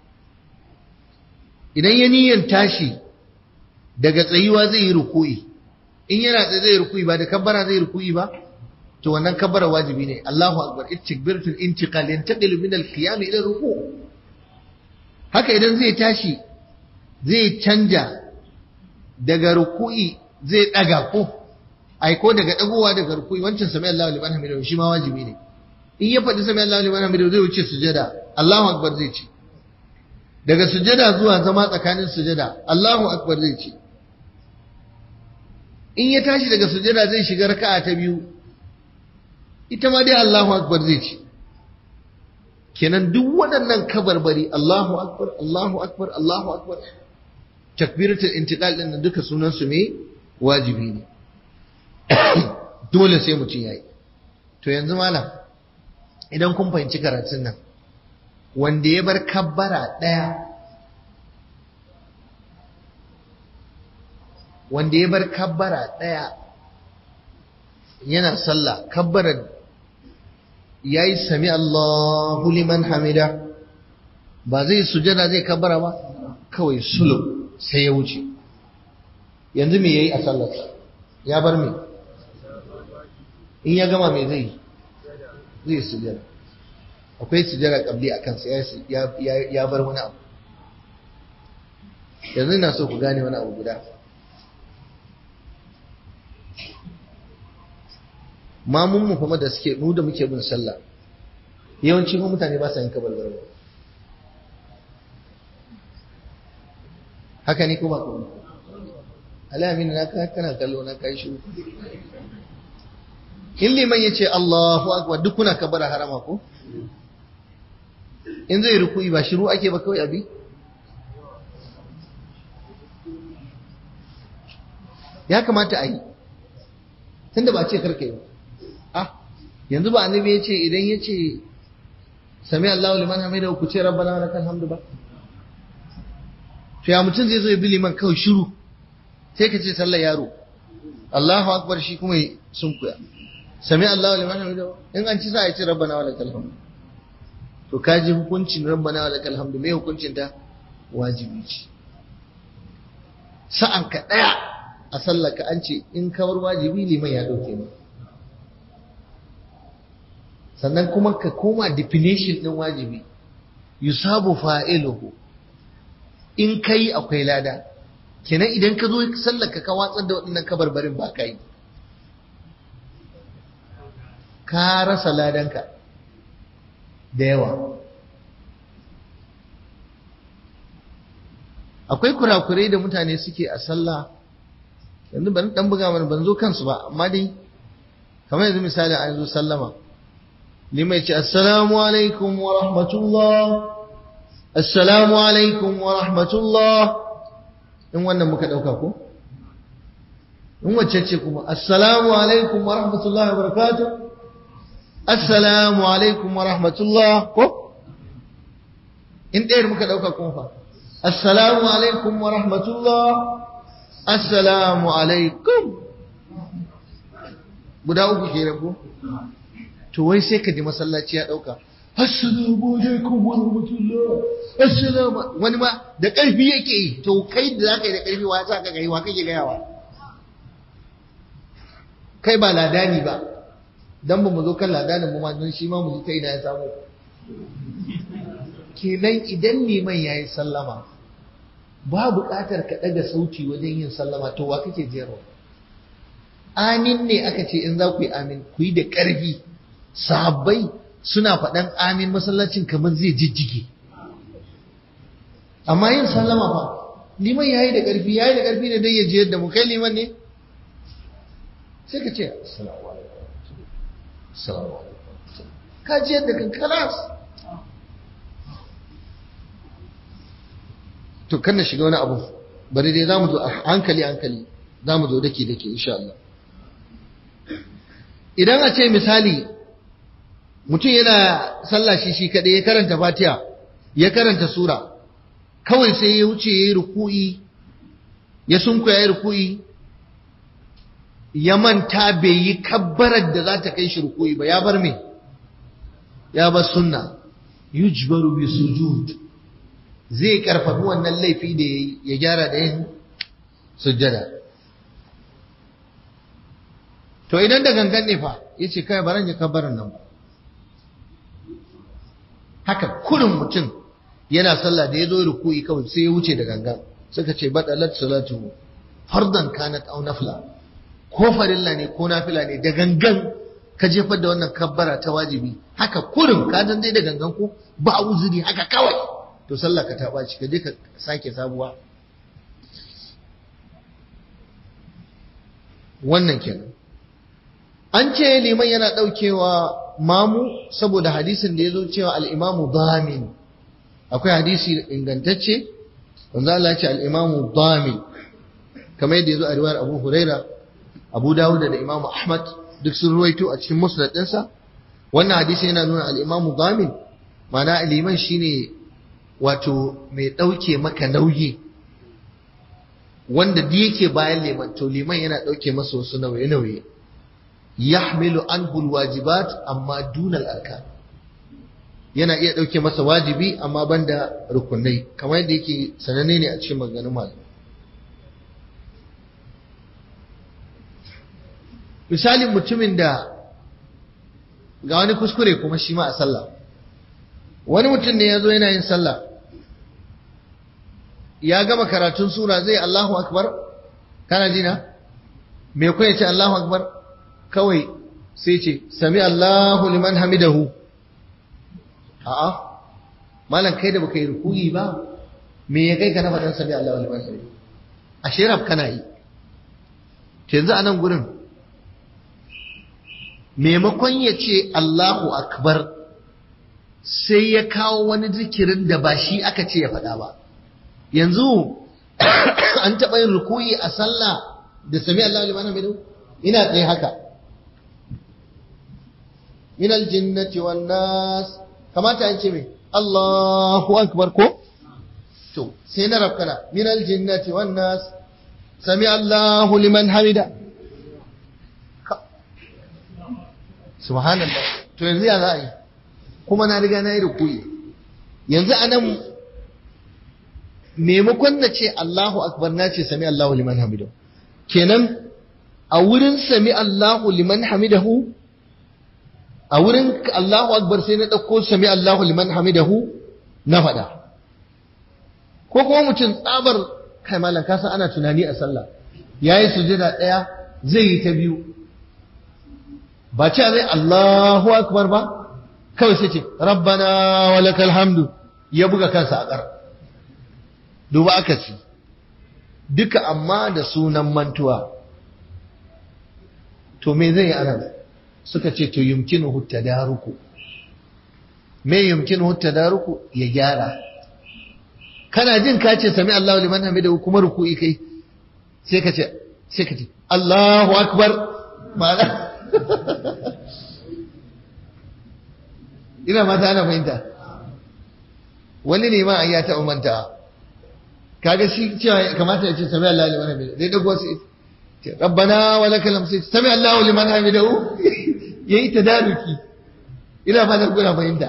A: idan ya niyan tashi daga tsayuwa zai yi ruku'i in yana tsaye zai ruku'i ba da kabbara zai ruku'i ba to wannan kabbara wajibi ne Allahu akbar ittikbiratul intiqal yantaqilu min al-qiyam ila ruku' haka idan zai tashi zai canja daga ruku'i zai daga ko ai ko daga dagowa daga ruku'i wancan sami Allahu liman hamidu shi ma wajibi ne in ya faɗi sami Allahu liman hamidu zai wuce sujada Allahu akbar zai ce daga sujada zuwa zama tsakanin sujada Allahu akbar zai ce in ya tashi daga sujada zai shiga raka'a ta biyu ita ma dai Allahu akbar zai ce kenan duk waɗannan kabarbari Allahu akbar Allahu akbar Allahu akbar takbiratul intiqal din duka sunan su me wajibi ne dole sai mutum yayi to yanzu malam idan kun fahimci karatun nan wanda ya bar kabbara ɗaya wanda ya bar kabbara ɗaya yana sallah kabbarar ya yi sami Allahu liman hamida ba zai sujada zai kabbara ba kawai sulub sai ya wuce yanzu me ya yi a sallarsa ya bar me in ya gama me zai zai sujada akwai sujada kabli a kansa ya bar wani abu yanzu ina so ku gane wani abu guda mamun mu kuma da suke mu da muke bin sallah yawanci mu mutane ba sa yin kabarbar ba haka ne ko ba kuma alamin na kana kallo na kai shi in liman ya ce Allahu akbar duk kuna kabara harama ko in zai ruku'i ba shiru ake ba kawai abi ya kamata a yi tunda ba ce karka yi ah yanzu ba annabi ya ce idan ya ce sami Allahu liman hamida ku ce rabbana wa lakal hamdu ba to ya mutum zai zo ya bi liman kawai shiru sai ka ce sallar yaro Allahu akbar shi kuma sun kuya sami Allahu liman hamida in an ci za a ce rabbana wa lakal hamdu to kaji hukuncin rabbana wa lakal hamdu me hukuncin ta wajibi ce sa'an ka daya a sallaka an ce in kawar wajibi liman ya dauke mu sannan kuma ka koma definition din wajibi yusabu fa'iluhu in kai akwai lada kenan idan ka zo sallaka ka watsar da waɗannan kabarbarin ba ka yi ka rasa ladanka da yawa akwai kurakurai da mutane suke a sallah yanzu ban dan buga mana ban zo kansu ba amma dai kamar yanzu misali an zo sallama limai ce assalamu alaikum wa rahmatullah assalamu alaikum wa rahmatullah in wannan muka dauka ko in wacce ce kuma assalamu alaikum wa rahmatullah wa barakatuh assalamu alaikum wa rahmatullah ko in ɗayar muka dauka kuma fa assalamu alaikum wa rahmatullah assalamu alaikum guda uku ke rabu to wai sai ka ji masallaci ya dauka assalamu alaikum wa rahmatullah assalamu wani ma da karfi yake yi to kai da zaka yi da karfi wa sa ka ga wa kake gayawa kai ba ladani ba dan ba mu zo kan ladanin mu ma don shi ma mu ji ta ina ya samu kenan idan liman yayi sallama ba buƙatar ka ɗaga sauti wajen yin sallama to wa kake jero amin ne aka ce in za ku yi amin ku yi da ƙarfi sahabbai suna faɗan amin masallacin kamar zai jijjige amma yin sallama fa liman yayi da ƙarfi yayi da ƙarfi ne dai ya ji yadda mu kai liman ne sai ka ce assalamu alaikum assalamu alaikum ka ji yadda kan kalas to kan na shiga wani abu bari dai za mu zo a hankali hankali za mu zo dake dake insha Allah idan a ce misali mutum yana sallah shi shi kaɗai ya karanta fatiha ya karanta sura kawai sai ya wuce ya yi ruku'i ya sunku ya yi ruku'i ya manta bai yi kabbarar da za ta kai shi rukuyi ba ya bar me ya bar sunna yujbaru bi sujud zai karfafi wannan laifi da ya gyara da yin sujjada to idan da gangan ne fa yace kai baran ya kabbaran nan ba haka kurin mutum yana sallah da ya zo ruku'i kawai sai ya wuce da gangan suka ce badalat salatu fardan kanat aw nafla ko farilla ne ko nafila ne da gangan ka jefar da wannan kabbara ta wajibi haka kurin ka dan dai da gangan ko ba uzuri haka kawai to sallah ka ta baci ka je ka sake sabuwa wannan kenan an ce liman yana daukewa mamu saboda hadisin da ya zo cewa al'imamu damin akwai hadisi ingantacce wanda Allah ya ce al'imamu damin kamar yadda ya zo a riwayar abu huraira abu dawud da imamu ahmad duk sun ruwaito a cikin musnad ɗinsa wannan hadisi yana nuna al'imamu damin mana liman shine wato mai ɗauke maka nauyi wanda da yake bayan liman to liman yana ɗauke masa wasu nauye-nauye yahmilu anhu alwajibat amma dunal arkan yana iya dauke masa wajibi amma banda rukunai kamar yadda yake sananne ne a cikin maganganun malamai misalin mutumin da ga wani kuskure kuma shi ma a sallah wani mutum ne ya zo yana yin sallah ya gama karatun sura zai Allahu akbar kana jina me kuma ya ce Allahu akbar kawai sai ce sami Allahu liman hamidahu a'a malam kai da baka yi rukuyi ba me ya kai ka na faɗan sami Allahu liman hamidahu a shiraf kana yi to yanzu a nan gurin maimakon ya ce Allahu akbar sai ya kawo wani zikirin da ba shi aka ce ya faɗa ba yanzu an taɓa yin rukuyi a sallah da sami Allahu liman hamidahu ina tsaye haka min aljinnati wan nas kamata an ce me Allahu akbar ko to sai na rafkana min aljinnati wan nas sami Allahu liman hamida subhanallah to yanzu ya za a yi kuma na riga na yi rukuyi yanzu anan maimakon na ce Allahu akbar na ce sami Allahu liman hamidahu kenan a wurin sami Allahu liman hamidahu a wurin Allahu akbar sai na ɗauko sami Allahu liman hamidahu na faɗa ko kuma mutum tsabar kai malam ka san ana tunani a sallah yayi sujada ɗaya zai yi ta biyu ba ce zai Allahu akbar ba kawai sai ce rabbana walakal hamdu ya buga kansa a ƙar duba aka ci duka amma da sunan mantuwa to me zai yi anan suka ce to yumkinuhu tadaruku me yumkinuhu tadaruku ya gyara kana jin ka ce sami Allahu liman hamidahu kuma ruku'i kai sai ka ce sai ka ce Allahu akbar ma'ana ina mata ana fahimta wani ne ma ya taɓa manta kaga shi cewa kamata ya ce sami Allahu liman hamidahu dai dago sai rabbana wa lakal hamd sami Allahu liman hamidahu yayi tadaruki ina fatan kuna fahimta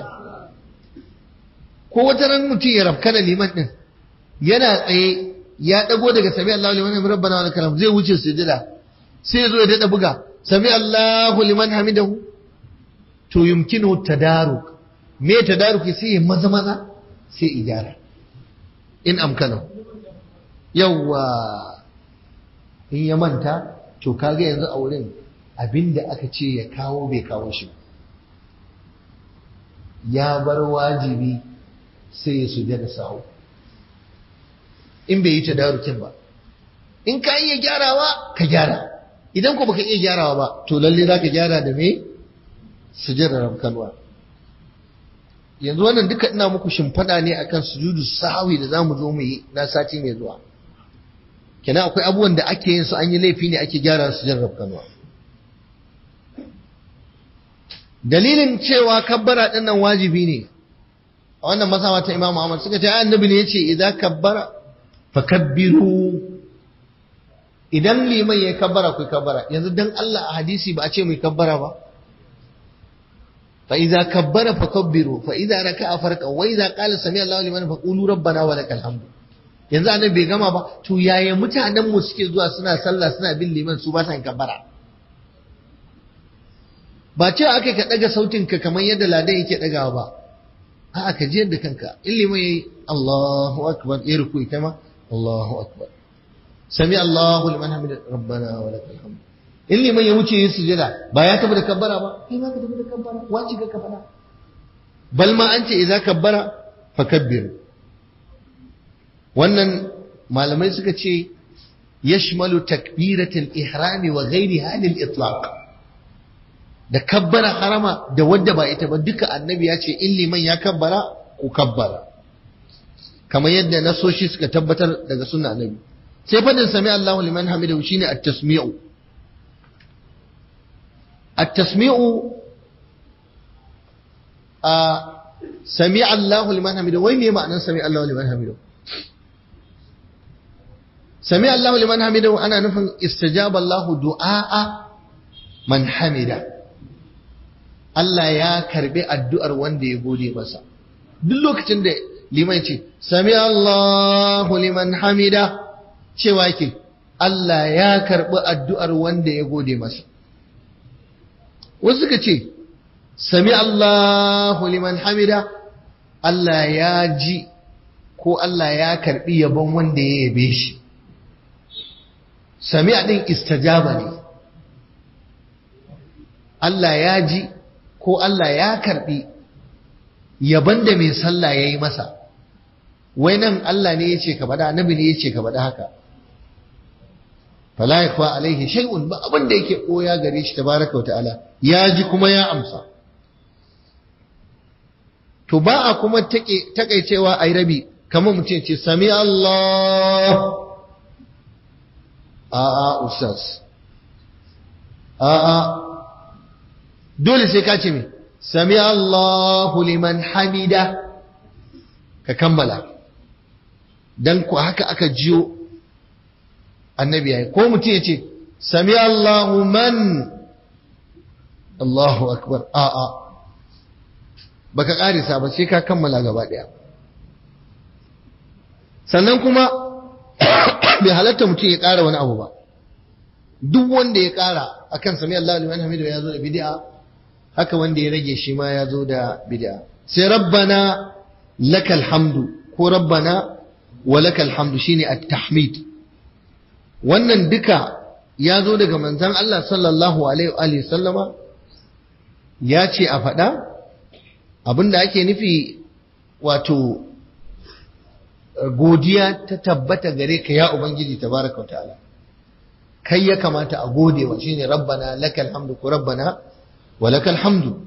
A: ko wata ran mutum ya rafkana liman din yana tsaye ya dago daga sami Allahu liman hamidahu rabbana wa lakal hamd zai wuce sujada sai ya zo ya dada buga sami Allahu liman hamidahu to yumkinu tadaruk me tadaruki sai ya maza maza sai ijara in amkana yawwa in ya manta to kaga yanzu a wurin abinda aka ce ya kawo bai kawo shi ya bar wajibi sai ya suje da sahu in bai yi tadarukin ba in ka iya gyarawa ka gyara idan ko baka iya gyarawa ba to lalle za ka gyara da me sujudar rabkalwa yanzu wannan duka ina muku shimfiɗa ne akan sujudu sahawi da zamu zo mu yi na sati mai zuwa kenan akwai abubuwan da ake yin su an yi laifi ne ake gyara su jin rabkanwa dalilin cewa kabbara din nan wajibi ne a wannan masawa ta Imam Ahmad suka ce annabi ne yace idan kabbara fakabbiru idan liman ya kabbara ku kabbara yanzu dan Allah a hadisi ba a ce mai kabbara ba fa idza kabbara fakabbiru fa idza raka'a farka wa idza qala sami Allahu liman faqulu rabbana wa lakal hamdu yanzu annabi bai gama ba to yaya mutanen mu suke zuwa suna sallah suna bin liman su ba sa kabbara ba cewa aka ka daga sautin ka kamar yadda ladan yake dagawa ba a'a ka ji yadda kanka in liman yayi Allahu akbar ya ruku ita ma Allahu akbar sami Allahu liman hamida rabbana wa lakal hamd in liman ya wuce yin sujada ba ya tafi da kabbara ba kai ma ka tafi da kabbara wace ka kabbara bal ma an ce idza kabbara fakabbir wannan malamai suka ce yashmalu takbiratul ihrami wa ghairiha lil itlaq da kabbara harama da wadda ba ita ba duka annabi ya ce in liman ya kabbara ku kabbara kamar yadda nasoshi suka tabbatar daga sunna annabi sai fadin sami Allahu liman hamidahu shine at-tasmi'u at-tasmi'u a sami Allahu liman hamidahu wai me ma'anar sami Allahu liman hamidahu sami Allahu liman hamidahu ana nufin istajaba Allahu du'a man hamida Allah ya karbi addu'ar wanda ya gode masa duk lokacin da liman ce sami Allahu liman hamida cewa yake Allah ya karbi addu'ar wanda ya gode masa wasu suka ce sami Allahu liman hamida Allah ya ji ko Allah ya karbi yabon wanda ya yabe shi sami din istajaba ne Allah ya ji ko Allah ya karbi yaban da mai sallah ya yi masa wai nan Allah ne ya ce ka faɗa annabi ne ya ce ka faɗa haka fala yakfa alaihi shay'un ba abin da yake koya gare shi tabaraka ta'ala ya ji kuma ya amsa to ba a kuma takaicewa ai rabi kamar mutum ce sami Allah a a ustaz a a dole sai ka ce me sami Allahu liman hamida ka kammala dan ku haka aka jiyo annabi yayi ko mutum ya ce sami Allahu man Allahu akbar a a baka karisa ba sai ka kammala gaba daya sannan kuma bai halatta mutum ya ƙara wani abu ba duk wanda ya ƙara akan sami Allahu liman hamidu ya zo da bid'a haka wanda ya rage shi ma ya zo da bid'a sai rabbana lakal hamdu ko rabbana wa lakal hamdu shine at-tahmid wannan duka ya zo daga manzon Allah sallallahu alaihi wa sallama ya ce a faɗa abinda ake nufi wato godiya ta tabbata gare ka ya ubangiji tabaraka wa ta'ala kai ya kamata a gode wa shine rabbana lakal hamdu ko rabbana wa lakal hamdu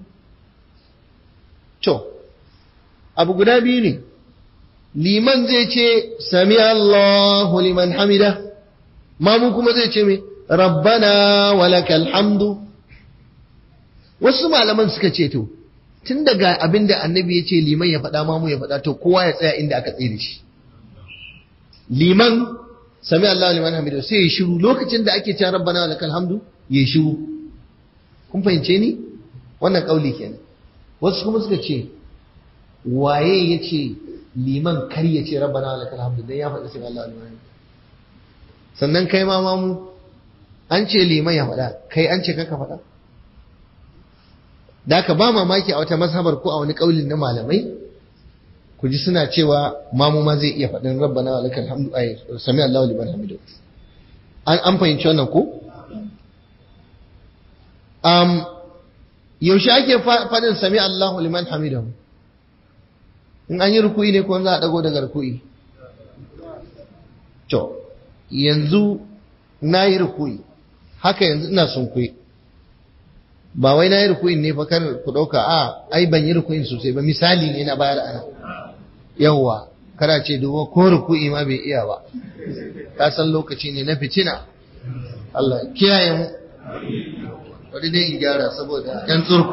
A: to abu guda biyu ne liman zai ce sami Allahu liman hamida mamu kuma zai ce me rabbana wa lakal hamdu wasu malaman suka ce to tun daga abinda annabi ya ce liman ya faɗa mamu ya faɗa to kowa ya tsaya inda aka tsaye da shi liman sami Allah liman hamidu sai ya shiru lokacin da ake cewa rabbana wa lakal hamdu ya shiru kun fahimce ni wannan kauli kenan wasu kuma suka ce waye ya ce liman kar ya ce rabbana wa lakal hamdu dan ya faɗi sami Allah liman hamidu sannan kai ma mamu an ce liman ya faɗa kai an ce kaka faɗa da ka ba mamaki a wata mazhabar ko a wani kaulin na malamai ku ji suna cewa mamu ma zai iya faɗin rabbana wa lakal hamdu ay sami Allahu liman hamidu an an fahimci wannan ko um yaushe ake faɗin sami Allahu liman hamidu in an yi ruku'i ne ko za a dago daga ruku'i to yanzu na yi ruku'i haka yanzu ina sunkuyi ba wai na yi ruku'in ne fa kar ku ɗauka a ai ban yi ruku'in sosai ba misali ne na bayar ana yawwa kada ce dubo ko ruku'i ma bai iya ba ka san lokaci ne na fitina Allah kiyaye mu wani dai in gyara saboda yan tsurku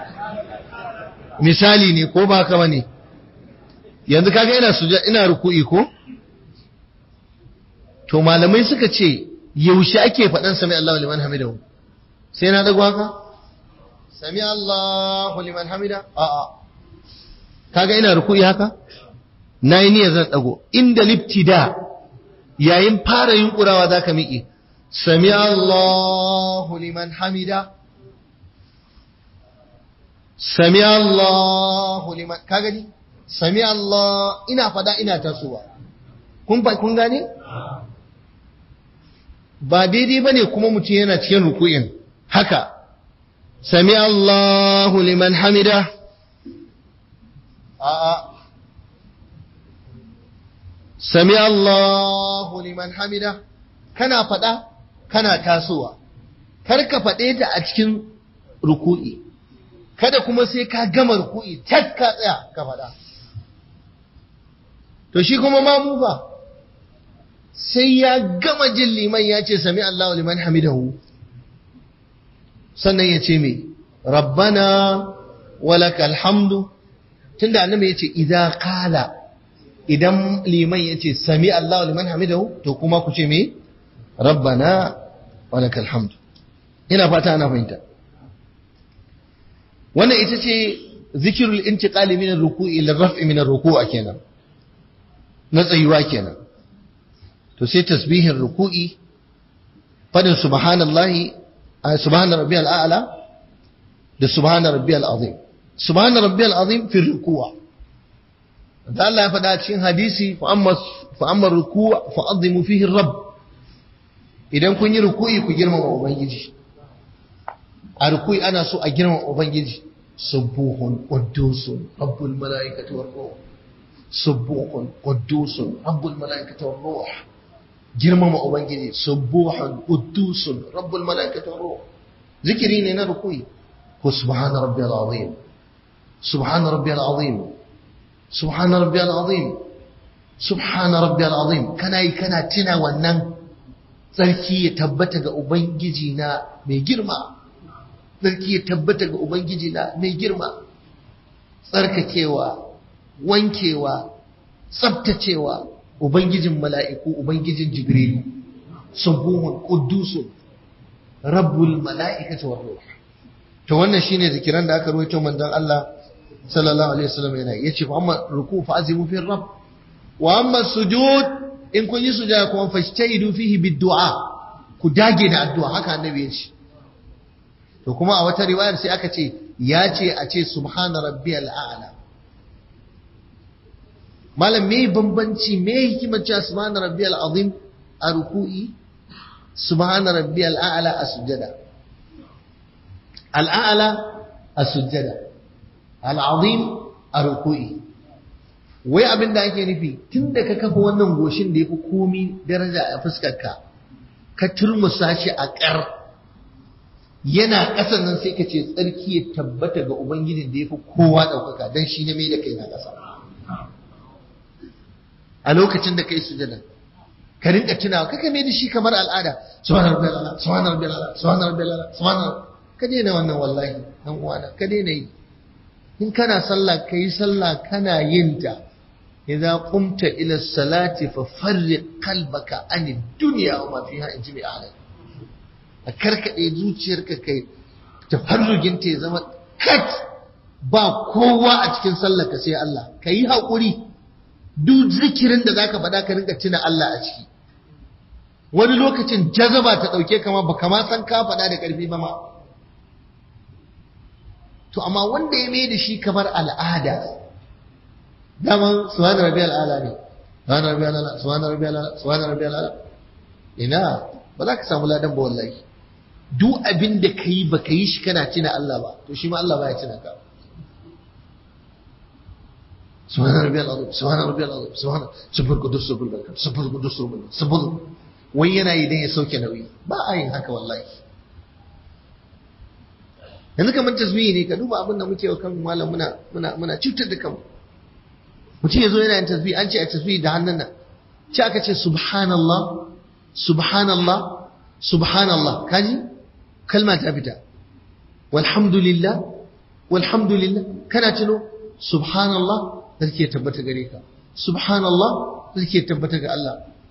A: misali ne ko ba ka bane yanzu kaga ina suja ina ruku'i ko to malamai suka ce yaushe ake faɗan sami Allahu liman hamidahu sai na dago haka sami Allahu liman hamida a'a kaga ina ruku'i haka nayi niyyar zan dago inda libtida yayin fara yunkurawa zaka miƙe sami Allahu liman hamida sami Allahu liman ka gani sami Allah ina fada ina tasowa kun ba kun gane ba daidai bane kuma mutum yana cikin ruku'in haka sami Allahu liman hamida a'a sami Allahu liman hamida kana fada kana tasowa kar ka fade ta a cikin ruku'i kada kuma sai ka gama ruku'i tak ka tsaya ka fada to shi kuma mamu fa sai ya gama jin liman ya ce sami Allahu liman hamidahu sannan ya ce me rabbana walakal hamdu tunda annabi ya ce idza qala idan liman ya ce sami Allahu liman hamidahu to kuma ku ce me rabbana walakal hamdu ina fata ana fahimta wannan ita ce zikirul intiqali min ar-ruku'i ila raf'i min ar-ruku'a kenan na tsayuwa kenan to sai tasbihin ruku'i fadin subhanallahi subhana rabbiyal a'la da subhana rabbiyal azim subhana rabbiyal azim fi ruku'a da Allah ya faɗa cikin hadisi fa amma fa amma ruku'a fa azimu fihi rabb idan kun yi ruku'i ku girmama ubangiji a ruku'i ana so a girmama ubangiji subuhun quddusun rabbul malaikati war ruh subuhun quddusun rabbul malaikati war ruh girmama ubangiji subuhun quddusun rabbul malaikati war ruh zikiri ne na ruku'i ko subhana rabbiyal azim subhana rabbiyal azim subhana rabbiyal azim subhana rabbiyal azim kana yi kana tuna wannan tsarki ya tabbata ga ubangiji na mai girma tsarki ya tabbata ga ubangiji na mai girma tsarkakewa wankewa tsabtacewa ubangijin mala'iku ubangijin jibrilu subuhun quddusun rabbul mala'ikati war ruh to wannan shine zikiran da aka rawaito manzon Allah sallallahu alaihi wasallam yana yace fa amma ruku fa azimu fi rabb wa amma sujud in kun yi sujada kuma fashtahidu fihi bid-du'a ku dage da addu'a haka annabi ya ce to kuma a wata riwayar sai aka ce ya ce a ce subhana rabbiyal a'la malam me bambanci me hikimar cewa subhana rabbiyal azim a ruku'i subhana rabbiyal a'la a sujada al-a'la a sujada al-azim a ruku'i wai abin da ake nufi tun da ka kafa wannan goshin da ya fi komi daraja a fuskarka ka turmusa shi a ƙar yana ƙasan nan sai ka ce tsarki ya tabbata ga ubangijin da ya fi kowa ɗaukaka don shi ne mai da kai na ƙasa a lokacin da ka yi sujada ka rinka tunawa kaka mai da shi kamar al'ada subhanar rabbiyal ala subhanar rabbiyal ala subhanar rabbiyal ala subhanar ka daina wannan wallahi dan uwana ka daina yi in kana sallah ka yi sallah kana yin ta idza qumta ila salati fa farriq qalbaka an dunya wa ma fiha in ji ahlak a karkade zuciyarka kai tafarrugin ta ya zama kat ba kowa a cikin sallar ka sai Allah kayi hakuri duk zikirin da zaka faɗa ka rinka tuna Allah a ciki wani lokacin jazaba ta dauke kama baka ma san ka faɗa da ƙarfi ba ma to amma wanda ya mai da shi kamar al'ada daman subhana rabbiyal ala ne subhana rabbiyal ala subhana rabbiyal ala subhana rabbiyal ala ina ba za ka samu ladan ba wallahi duk abin da kai ba ka yi shi kana tuna Allah ba to shi ma Allah baya tuna ka subhana rabbiyal azim subhana rabbiyal azim subhana subhana qudus subhana barakat subhana qudus subhana subhana wai yana yi dan ya sauke nauyi ba a yin haka wallahi yanzu kamar tasbihi ne ka duba abin da muke wa kan malam muna muna muna cutar da kanmu mutum ya zo yana yin tasbihi an ce a tasbihi da hannun nan ce aka ce subhanallah subhanallah subhanallah kaji kalma ta fita walhamdulillah walhamdulillah kana tuno subhanallah sarki ya tabbata gare ka subhanallah sarki ya tabbata ga Allah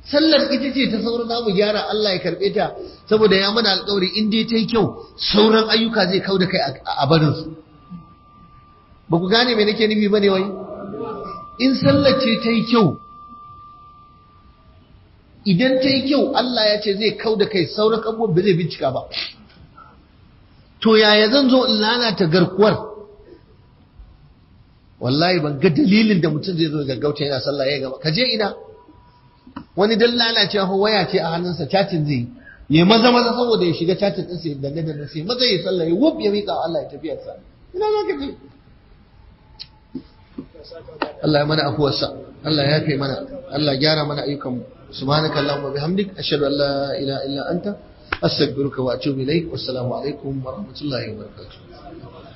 A: sallar ita ce ta sauran za mu gyara Allah ya karɓe ta saboda ya mana alƙawari in dai ta yi kyau sauran ayyuka zai kau da kai a barin su ba ku gane me nake nufi bane wai in sallar ce ta yi kyau idan ta yi kyau Allah ya ce zai kau da kai sauran abubuwan ba zai bincika ba to yaya zan zo in lalata garkuwar wallahi ban ga dalilin da mutum zai zo gaggauta yana sallah ya gaba ka je ina wani dan lalacewa ko waya ce a hannunsa chatin zai yi maza maza saboda ya shiga chatin din sai danne danne sai maza ya sallah ya wuf ya mika Allah ya tafi sa ina za ka je Allah ya mana afuwarsa Allah ya kai mana Allah gyara mana ayyukan mu subhanaka allahumma bihamdik ashhadu an la ilaha illa anta astaghfiruka wa atubu ilaik wassalamu alaikum wa rahmatullahi wa barakatuh